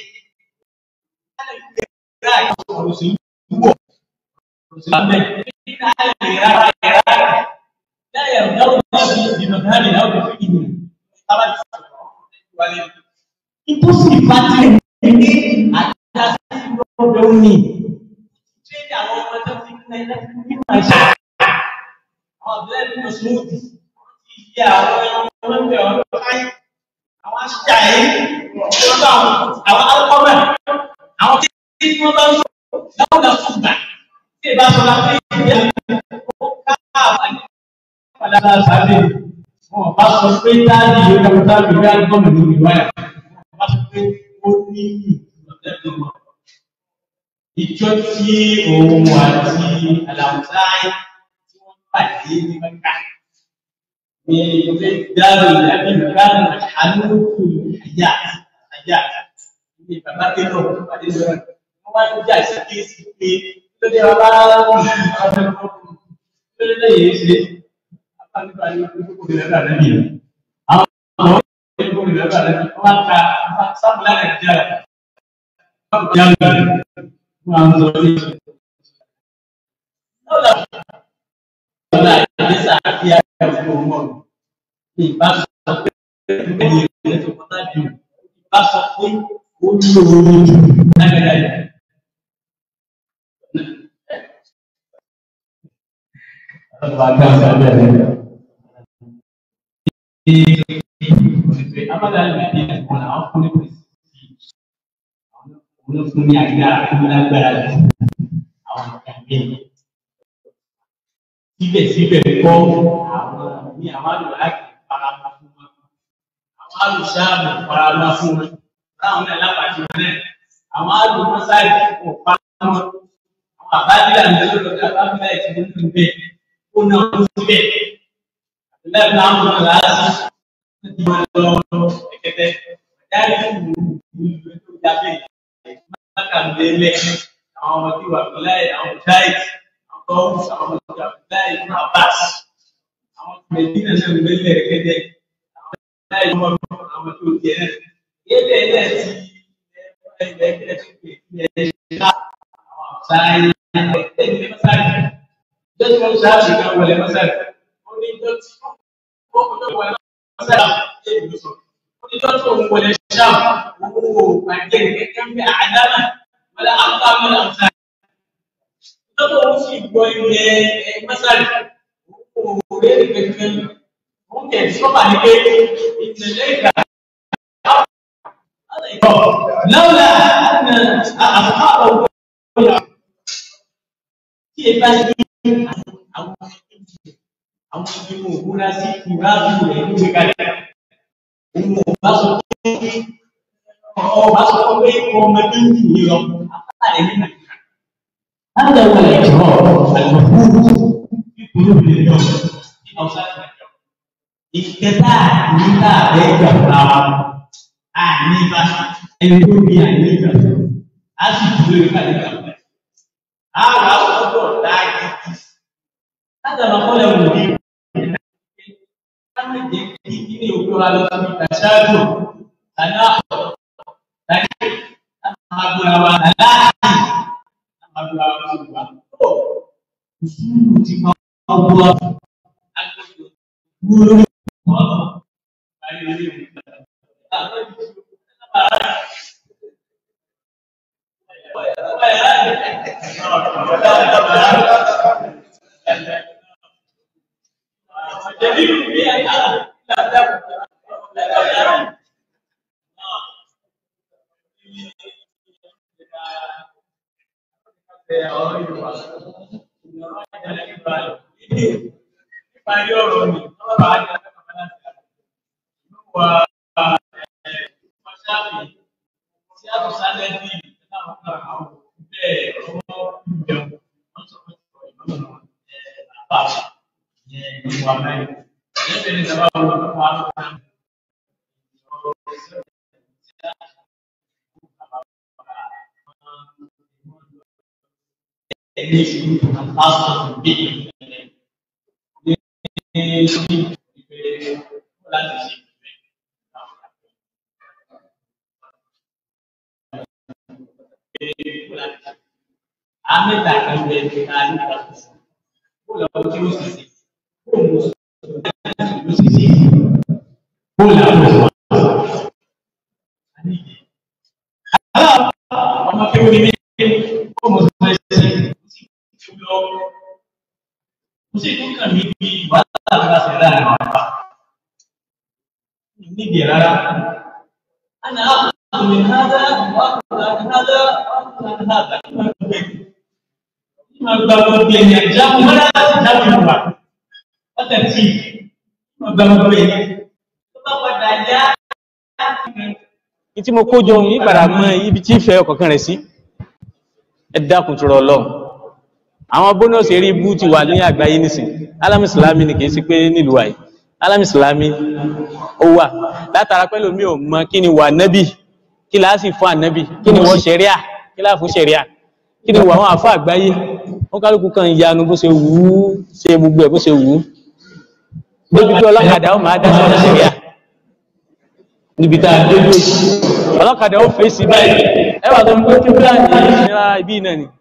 ọ̀rọ̀ sí wúwọ̀ ọ̀rọ̀ sí lábẹ́ nígbà àlẹ́ ìrara ìrara láyé ọ̀dáwọ̀ náà bí ìdìmọ̀tàlì náà bí fi ìdìmọ̀ tábàtì sọ̀rọ̀ wálé itu sifatnya ini ada sindrome jadi àwọn ọmọ tó ti ní ẹgbẹ́ ní màṣá àwọn ọ̀dọ́ ẹ̀mí smoothie ti yẹ àwọn ọmọ ẹgbẹ́ ọ̀dọ́ káyé àwọn aṣíjà yìí wọ́n bá àwọn alukọ́mẹ̀ àwọn tí wọ́n bá ń sọ láwọn náà fún gbà tí ìbá sọ la pé ìyá ó ká àbáyé padà sábẹ́ wọn bá sọ pé dáàbì yóò dábò dáàbì yóò dábò gómìnà lórí wáyà wá sọ pé ó ní ìlọ̀lẹ́dùn wọn. Ìjọ tí òun àti Àlàmùsáì tí wọ́n pàdé ní Mẹ́ka. Ní ilé dáàbò ìyàbí ìgbàlù àlùkù àyà àyà ní bàbá Kélò pàdé lọ́wọ́. Wọ́n wá ń jà sí kéésì pé lóde bàbá ọ̀dọ́ lóde lẹ́yìn ṣe. Àbálùbá ni ó kókó ìrẹ́lẹ̀ àlẹ́ nìyẹn. Àwọn ọmọ itu tidak ada maka sama dengan jalan jalan mengambil Nah, bisa dia umum. Ibas ini itu kota di ibas pun ulu ada Lembaga saja amalan Madinah wala àwọn fún ní prestige àwọn fún ní agbára fún lágbára jù àwọn nǹkan míì síbẹ̀síbẹ̀ kọ́ àwọn ní àwọn àdúrà láti fara àwọn alùsáàmù farama fún wọn láwọn náà lápàtì wọn náà àwọn alùmọ́sáì kò pa wọn àwọn àbádìlà ní ọlọ́dọ̀ àbábílà ìtìmọ́ nínú bẹ́ẹ̀ ó náà ó síbẹ̀ lẹ́yìn náà wọn là á sí ti wọn lọ ẹ̀kẹ́tẹ́ dárí fún ìlú tó jáde mákàndínlẹ̀ àwọn ọmọ tí wà fúláì àwọn jáìtì àwọn tọ́wù àwọn ọmọ tí wà fúláì fún abas àwọn mẹdínà náà ń gbélé ẹ̀kẹ́tẹ́ àwọn jáìtì ọmọ àwọn tó jẹ náà yébẹ̀ náà ti ilẹ̀ ẹgbẹ́ tó pè é ilẹ̀ ṣá àwọn àṣàyè ẹgbẹ́ ìdílé mọ́sáàlì jọ́sí wọn ṣáàṣì kan wọlé mọ́sáàlì ó ní jọ́sí ó kò tó wọlé mọ́sáàlì ṣé ìlú sọ ó ní jọ́sí òun wọlé ṣáà owó àjẹ kẹ́kẹ́ ń bẹ àdámà wọlé àmúta wọlé àmúta jọ́sí òun sì gbọ́ ilẹ̀ mọ́sáàlì òun kò rí èrè kẹ́kẹ́ òun kẹ̀ sọ́kà ní pé ìtẹ̀lẹ́ ìgbà لولا أن أصحابه tí ẹ bá ṣe àwọn àwọn ìgbìmọ̀ òkúra sí ìráàbù rẹ̀ ló gbé kalẹ̀. Òun ò bá sọ pé ọ̀ bá sọ pé ọmọdé ń jù yìí lọ, àpá rẹ̀ nínú ìka. Láti ẹ̀wọ̀n ẹ̀ jọ àlùkùrù ìkúrú mi lọ ní ọ̀sán ìgbàjọ. Ìkẹta nígbà bẹ́ẹ̀ gbà fúnra wa. Àní bá ẹni tó bí àní gbà fún. A sì dúró nípa nígbà fún ẹ àwọn àwùjọ dáàgì látàlá kọlẹ wò ní káwọn jẹ kí kíni òkú wa lọ sí ìtàṣáájú tàní àpò tàní àmàgbéra wa láàyè àmàgbéra wa sí wa tó ìṣúlù ti máa ń wọ agbègbè wúlò wọn báyìí lè rí Ìparí ọ̀rọ̀ mi, ọ̀rọ̀ bá jẹ́ ọ̀rọ̀ láti wà ṣáàfì tí a tún sálẹ̀ bí láwọn kan àwọn bẹ́ẹ̀ ọmọ ìjẹun wọ́n sọ pé ọ̀rọ̀ ìmọ̀ àbá yẹn ìlú wa mẹ́rin. Ẹgbẹ́ ní ìjọba wọn ló fún wa ló fún wa. Ẹni ìṣòro àtàkùn bí ní ìgbẹ́ láti ṣe. Amẹ́ta kan bẹ ká nípa kó lọ tí ó sì sí kó mo sọ ló sì sí kó là ó sọ. Ọmọ kí ó ní mí kó mo sọ ẹsẹ̀ tí ó lọ. Mo sì tún kàn mí bí wàhálà tó bá ṣe láàrin àwọn àpá. Níbi ẹ̀ rárá. Àná àpò من هذا وأخذ عن هذا وأخذ عن هذا ما بقول بين الجام ولا جام الوا وترتيب ما بقول بين ما بدأ tí mo kó jọ yìí padà mọ ibi tí ìfẹ́ ọ̀kọ̀ọ̀kan rẹ̀ sí ẹ dákun tó rọ lọ àwọn bónọ́ọ̀sì eré ibú ti wà ní àgbáyé nísìn alámì ìsìlámì ni kì í sí pé nílùú àyè alámì ìsìlámì ó wà látara pẹ́lú mi ò mọ kí ni wà nẹ́bì kí láà sì fún ànẹ́bì kí ni wọ́n ṣẹ̀ríà kí láà fún ṣẹ̀ríà kí ni wà wọn àfọ́ àgbáyé wọn kálukú kan ìyanu bó ṣe wù ú ṣe gbogbo ẹ̀ bó ṣe wù ú débi pé ọlọ́kadà ó máa dá sọ́dọ̀ ṣẹ̀ríà níbi tá a dé dé ọlọ́kadà ó fèsì báyìí ẹ wà tó ń gbé kíkúláàdì ìnira ibi náà ni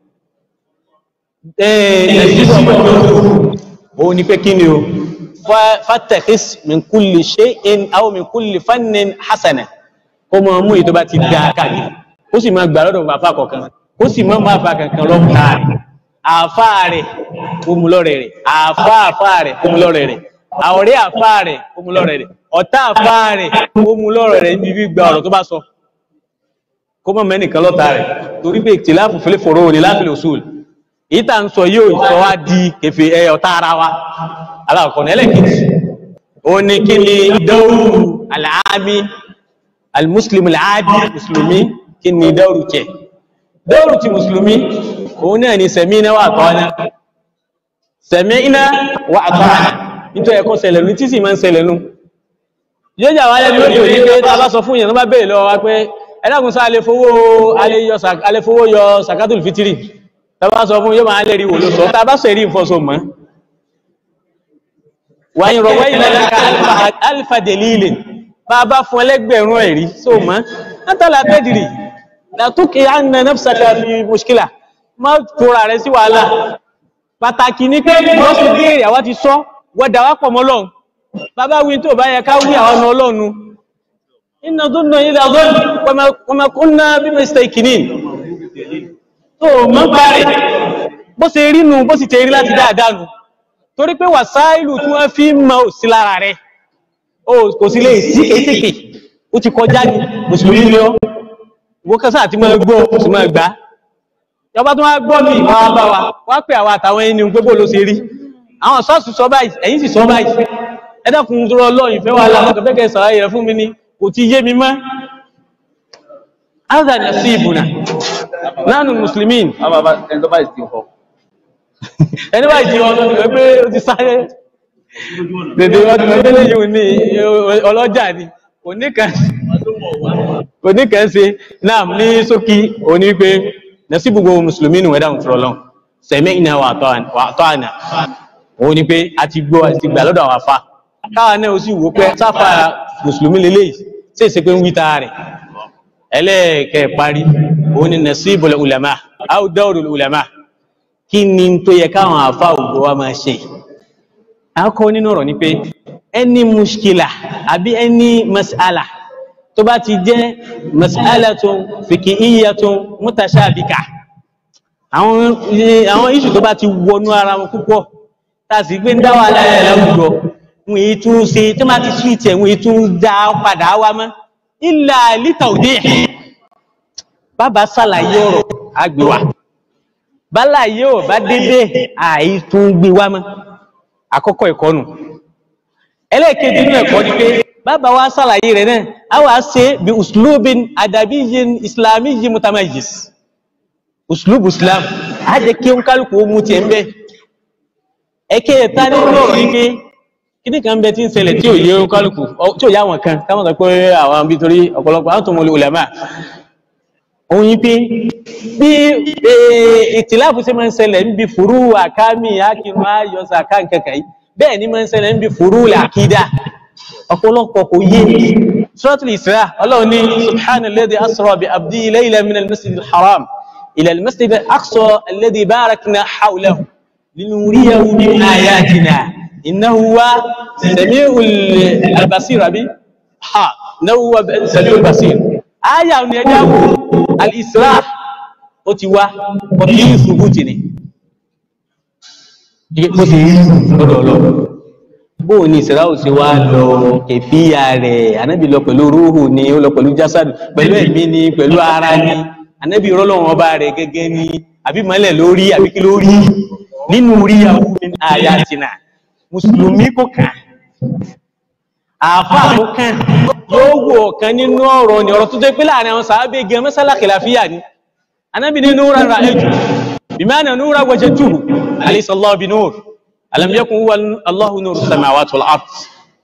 òun ni pé kí ni o fatakis min kulli shay'in aw min kulli fannin hasana kó mọ mú èyí tó bá ti dá kàní ó sì máa gbà lọ́dọ̀ bàbá kọ̀ọ̀kan ó sì máa máa fa kankan lọ́kùnrin rẹ̀ àáfà rẹ̀ ó mú lọ́rẹ̀ rẹ̀ àáfà àáfà rẹ̀ ó mú lọ́rẹ̀ rẹ̀ àwọ̀rẹ́ àáfà rẹ̀ ó mú lọ́rẹ̀ rẹ̀ ọ̀tá àáfà rẹ̀ ó mú lọ́rẹ̀ rẹ̀ níbi gba ọ̀rọ̀ tó bá sọ kó mọ̀ mẹ́nìkan lọ́ta rẹ̀ torí pé ìtìláàfù fẹ́lẹ́ fòró ní láfílẹ̀ òṣùl èyí tá à ń sọ yóò sọ wá di kẹfẹ ẹ ọ̀tá ara wa aláàkọ́ni ẹlẹ́kejì ó ní kí ni dawru al-aami al-muslim al-aadi mùsùlùmí kí ni dawru tiẹ̀ dawru ti mùsùlùmí òun náà ni sami'na wa ata'na sami'na wa ata'na nítorí ẹ̀kọ́ ṣẹlẹ̀ ní tí sì máa ń ṣẹlẹ̀ nù yóò jà wáyé lórí òní pé tá a bá sọ fún yẹn tó bá béèrè lọ́wọ́ wa pé ẹ̀dàkùn sá alẹ́ fowó yọ sàkátùl fitiri tá a bá sọ fún yóò máa lè rí wò ló sọ tá a bá sọ èrí ìfọsọ mọ́ wàyí rọ̀wọ́ ìlànà alfa delilin bá a bá fún ẹlẹ́gbẹ̀rún ẹ̀rí só mọ́ látàlá tẹ́dìrì látúkì ànà nafsaka fi mushkila má tóra rẹ̀ sí wàhálà pàtàkì ní pé wọ́n sì béèrè àwa ti sọ wọ́dà wá pọ̀ mọ́ lọ́hùn bàbá wí tó bá yẹ ká wí àwọn ọmọ ọlọ́nu iná tó nà ilẹ̀ ọgọ́n pọmọkúnná bí mẹ́sítẹ̀ ìkìní tó mọ́ parí bó ṣe rí nù bó sì tẹ́ rí láti dáadáa nù torí pé wàsáìlù tí wọ́n fi mọ́ ò sí lára rẹ̀ kò sí lè sí ètèkè ó ti kọjá ní mùsùlùmí ni ó wọ́n kásá àti mọ́ gbọ́ sì mọ́ gbá yọba tó wá gbọ́ mi wá bá wa wá pè àwọn àtàwọn ẹni gbogbo ló ṣe rí àwọn sọ́ọ̀sì sọ báyìí ẹ̀yìn sì sọ báyìí ẹ̀dàkùn tó rọ ìfẹ́ wa láwọn kẹfẹ́kẹ́ sàráyè rẹ̀ fún mi ní kò ti yé mi mọ́ ádà ní sí ìbùnà nánú muslimin ẹni bá ìdí ọdún ni pé ó ti sáré dèdè ọdún mẹ́tẹ́lẹ̀ yìí ní ọlọ́jà ni kò ní kàn ṣe náà ní sókí òní pé nẹ́sí gbogbo musulmi nù ẹ̀dàkùn tó rọ sẹ̀mẹ́ ìnà wà tọ́ àná òun ni pé a ti gbọ́ àti gbà lọ́dọ̀ àwọn afá káwa náà ó sì wò pé sáfà mùsùlùmí lélẹ́yìí sí ìsẹ́ pé ń wíta rẹ̀ ẹlẹ́ẹ̀kẹ́ parí òun ni nasibul ulama aw dawrul ulama kí ni tó yẹ káwọn afá ògbó wa máa ṣe akọ nínú ọ̀rọ̀ ni pé ẹni mushkila àbí ẹni mas'ala tó bá ti jẹ́ mas'alatun fiqhiyyatun mutashabika àwọn iṣu tó bá ti wọnú ara wọn púpọ̀ tàbí gbé ń dá wà láyé láwùjọ wọn èyí tún ṣe tí máa ti ṣíìtì ẹ̀ wọn èyí tún dá padà wá mọ́ ilà lítà òdé ẹ̀ bàbá ṣàlàyé ọ̀rọ̀ àgbèwà bálàyé ò bá dédé àì tún gbé wá mọ́ àkọ́kọ́ ẹ̀kọ́ nù ẹlẹ́ẹ̀kejì nínú ẹ̀kọ́ ni pé bàbá wa ṣàlàyé rẹ̀ náà a wà ṣe bí uslubin adabiyyin islamiyyin mutamayyiz uslubu islam a jẹ́ kí ó ń kálukú ó mú tiẹ̀ ń bẹ́ẹ̀ ẹ̀kẹ́ ẹ̀ta nínú ọ̀rọ̀ yìí pé kíní kan bẹ tí ń ṣẹlẹ̀ tí ò yé kálukú tí ò yá wọn kan káwọn sọ pé àwọn bí torí ọ̀pọ̀lọpọ̀ àwọn tó mọ ulama òun yìí pé bí ìtìláàfù ṣe máa ń ṣẹlẹ̀ níbi fúrú àkámi akínú ayọ̀sà káǹkẹ̀kẹ̀ yìí bẹ́ẹ̀ ni máa ń ṣẹlẹ̀ níbi fúrú àkídà ọ̀pọ̀lọpọ̀ kò yé suratul Isra ọlọ́run ní subhanalladhi asra bi abdi laylan min al-masjid al-haram ila al-masjid al-aqsa alladhi barakna hawlahu لنريه من آياتنا إنه هو سميع البصير أبي ها إنه هو سميع البصير آية نجاو الإسراء أتوا وكيل ثبوتني bó ti rí lọ́dọ̀ lọ bóò ni ìsìráù sí wá lọ kẹfíà rẹ̀ anábì lọ pẹ̀lú rúhù ni ó lọ pẹ̀lú jásàdù pẹ̀lú ẹ̀mí ni pẹ̀lú ara ni anábì rọ́lọ́wọ́n ọba rẹ̀ gẹ́gẹ́ ni àbí mọ́lẹ̀ lórí àbí kí lórí nínú rí àwọn min ayatina mùsùlùmí kò kàn àfáà kò kàn yóò wò ọ̀kan nínú ọ̀rọ̀ ni ọ̀rọ̀ tó jẹ́ pé láàrin àwọn sàábé gẹ mẹ́sàlá kìláfíà ni anábì ní núra ra ẹjù bimana núra wajẹ tuhu alayhisallahu bi nur alam yakun huwa allahu nur samawati wal ard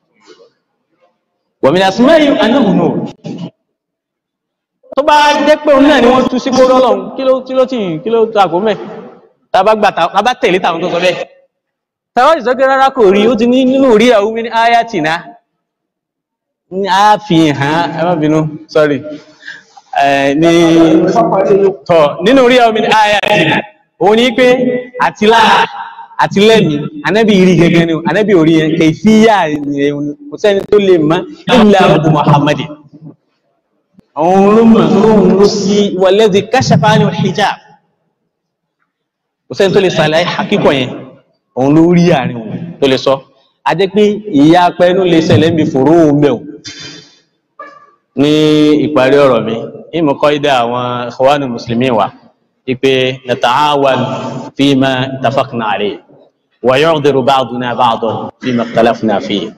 wa min asma'i annahu nur tó bá jẹ́ pé òun náà ni wọ́n tú sí kóró ọlọ́run kí ló tí ló tí kí ló tó àgó mẹ́ tàbá gbà tàbá tẹ̀lé tàwọn tó sọ bẹ́ẹ̀ tàbá ìsọ́kẹ́ rárá kò rí ó ti ní nínú rí àwọn omi ní ayatina ní a fi hàn ẹ má bínú sorry ní tọ̀ nínú rí àwọn omi ní ayatina òun ní pé àti lára àti lẹ́mí anábì rí gẹ́gẹ́ ni anábì orí yẹn kẹfíyà kò sẹ́ni tó lè mọ̀ illa Abu Muhammad àwọn olómọ̀ olóhun ló sí walladhi kashafa anil hijab kò sẹ́ni tó lè sàlàyé àkíkọ̀ yẹn òun ló rí àárín òun tó lè sọ a jẹ́ pé ìyá apẹ́nu lè ṣẹlẹ̀ níbi fòró òun bẹ̀ ní ìparí ọ̀rọ̀ mi ìmọ̀ kọ́ ìdá àwọn ikhwanu muslimin wa ipe nata'awan fima ittafaqna alayhi wa yu'dhiru ba'duna ba'dan fima ikhtalafna fihi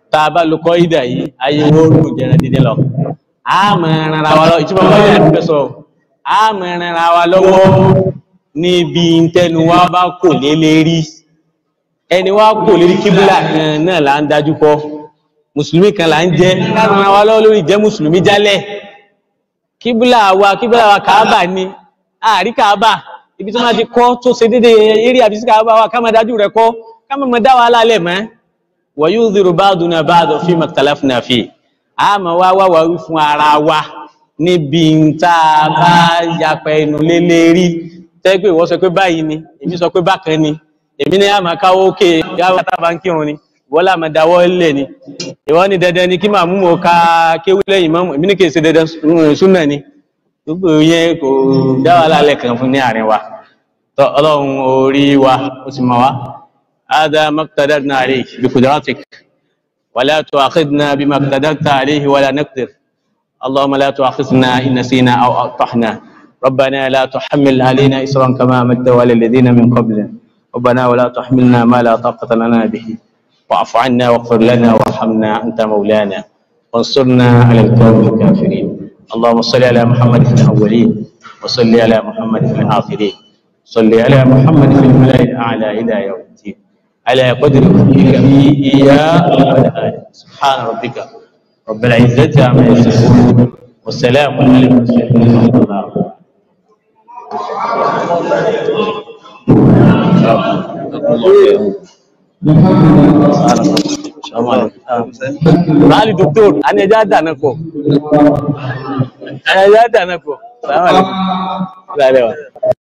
tá a bá lo kọ́ ìdà yìí ayé wo ló jẹrẹ dídí lọ a mọ ẹran ra wa lọ ìtumọ̀ bá yẹn fẹ́ sọ a mọ ẹran ra wa lọ́wọ́ níbi ntẹnu wa bá kò lé lérí ẹni wa kò lérí kíbúlà kan náà là ń dájú kọ mùsùlùmí kan là ń jẹ káàrùn ra wa lọ́wọ́ lórí jẹ́ mùsùlùmí jálẹ̀ kíbúlà wa kíbúlà wa kàábà ni àárí kàábà ibi tí wọ́n ti kọ́ tó ṣe dédé eré àbí sí kàábà wa ká máa dájú rẹ̀ kọ́ ká máa máa dá wa lálẹ́ mọ́ wa yudhiru ba'duna ba'dan fima ikhtalafna fi a máa wá wá wá wí fún ara wa níbi tá a bá yapa ẹnu lé lérí tẹ́ pé ìwọ sọ pé báyìí ni èmi sọ pé bákan ni èmi ní àmà káwọ́ òkè yàwó tábà ń kírun ni ìwọ làmà dáwọ́ lẹ̀ ni ìwọ ní dandan ni kí màmú mo ka kéwú lẹ́yìn mọ́mù èmi ní kì í ṣe dandan súnà ni gbogbo yẹn kò dá wà lálẹ́ kan fún ní àárín wa tọ́ ọlọ́run orí wa ó sì mọ̀ wá هذا ما اقتدرنا عليه بقدرتك ولا تؤاخذنا بما اقتدرت عليه ولا نقدر اللهم لا تؤاخذنا إن نسينا أو أخطأنا ربنا لا تحمل علينا إسرا كما عملت على الذين من قبلنا ربنا ولا تحملنا ما لا طاقة لنا به واعف عنا واغفر لنا وارحمنا أنت مولانا وانصرنا على القوم الكافرين اللهم صل على محمد في الأولين وصل على محمد في الآخرين صل على محمد في الملأ الأعلى إلى يوم الدين على قدر فيك إياه سبحان ربك رب العزة عما يصفون والسلام على المرسلين ورحمة الله Báàlì dòkítọ́r, a ní ẹjá dáná pọ̀. Ẹjá dáná pọ̀. Sàmà lè. Láàrẹ̀ wa.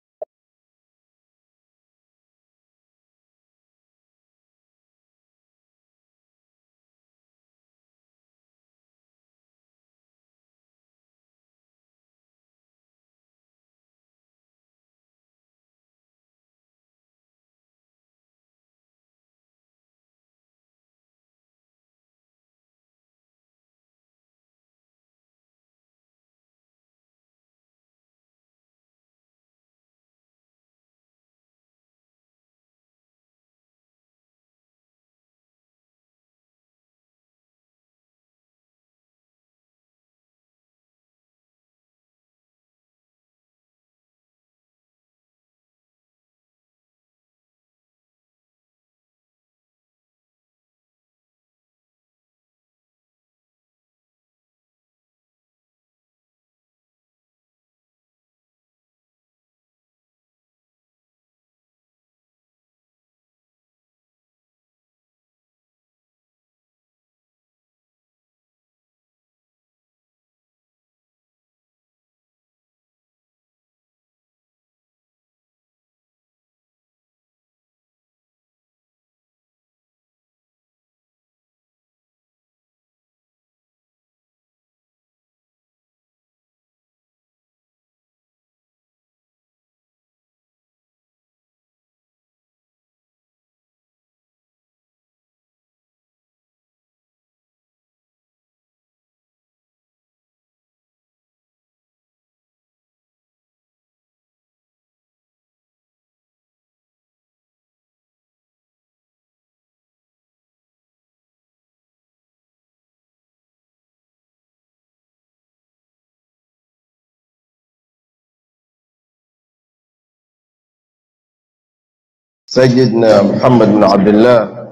سيدنا محمد بن عبد الله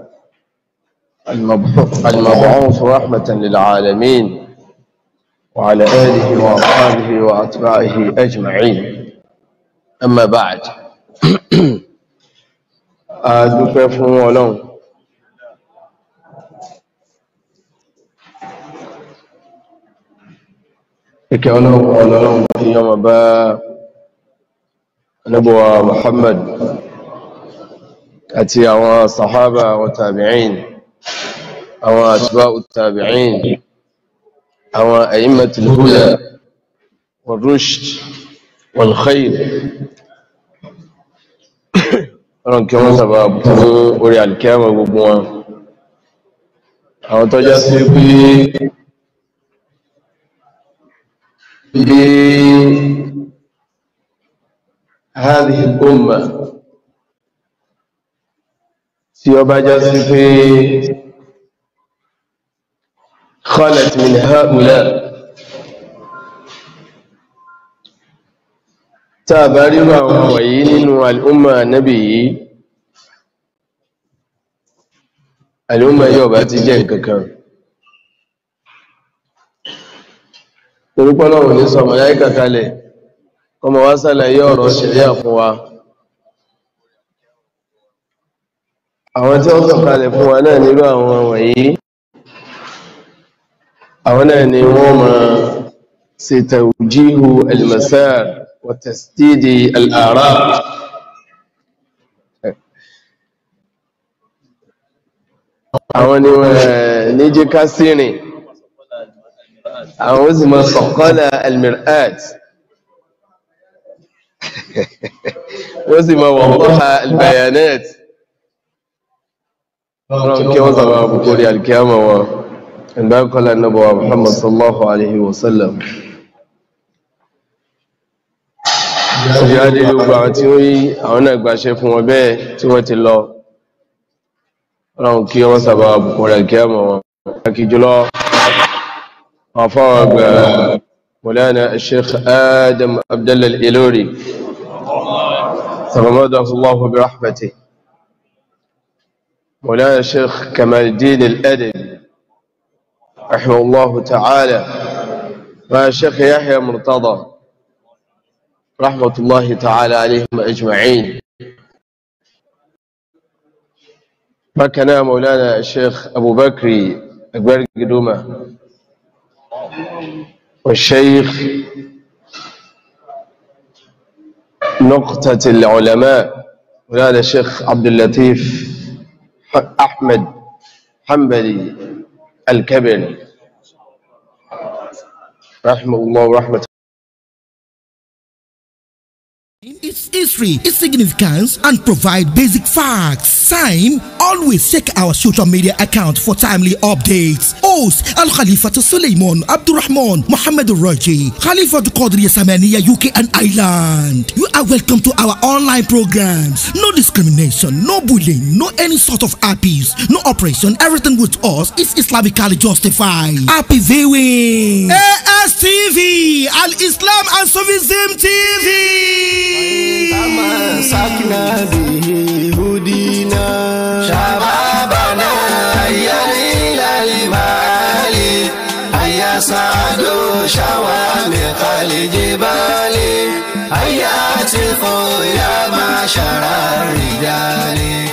المبعوث المبعوث رحمة للعالمين وعلى آله وأصحابه وأتباعه أجمعين أما بعد أدوك فهم ولون ìkẹ́ ọlọ́run ọlọ́run tí yọmọ bá níbọ̀wà Muhammad àti àwọn sàhábà wa tàbí'in àwọn atba'u tàbí'in àwọn a'immatul huda wal rushd wal khair ọlọ́run kí wọ́n sàbà fún orí alkiyama gbogbo wọn àwọn tọ́já sí pé هذه الأمة tí ó bá já sí pé khalat min haula tá a bá ríro àwọn wọ̀nyí nínú al'umma nabi yìí al'umma yóò bá ti jẹ́ nǹkankan torípọ́lọ́ òní sọmọ yá ìkàkalẹ̀ ọmọ wá sálàyé ọ̀rọ̀ ṣẹ̀ríà fún wa àwọn tí wọ́n sọ̀kalẹ̀ fún wa náà nílò àwọn wọ̀nyí àwọn náà ni wọ́n ma ṣe tawjihu al-masar wa tasdidi al-ara àwọn ni wọ́n ní jẹ́ ká sírìn àwọn ó sì máa sọ̀kọ́lá al-mir'at wọ́n sì máa wọ̀nkọ́ha al-bayanat wọ́n kí wọ́n sọ̀rọ̀ àbùkórí alkiyama wọn ìgbà kọ́lá nábọ̀wà muhammad sallallahu alaihi wasallam ṣe á dé gbogbo àwọn tí ó yí àwọn náà gbàṣẹ fún wọn bẹ́ẹ̀ tí wọ́n ti lọ wọ́n kí wọ́n sọ̀rọ̀ àbùkórí alkiyama wọn kí jùlọ عفوا مولانا الشيخ آدم عبد الله الإلوري تغمده الله برحمته مولانا الشيخ كمال الدين الأدب رحمه الله تعالى والشيخ يحيى مرتضى رحمة الله تعالى عليهم أجمعين مكنا مولانا الشيخ أبو بكري أكبر قدومه والشيخ نقطة العلماء وهذا الشيخ عبد اللطيف أحمد حنبلي الكبري رحمه الله ورحمة its history, its significance, and provide basic facts. Sign, always check our social media account for timely updates. Host Al Khalifa to Suleiman Abdurrahman Muhammad Raji, Khalifa to Qadri Samania UK and Ireland. You are welcome to our online programs. No discrimination, no bullying, no any sort of abuse, no oppression. Everything with us is Islamically justified. Happy viewing. ASTV, Al Islam and Sufism TV. تمسكنا به هدينا شبابنا هيا إلى المعالي هيا صعدوا شوامخ الجبال هيا اتقوا يا معشر الرجال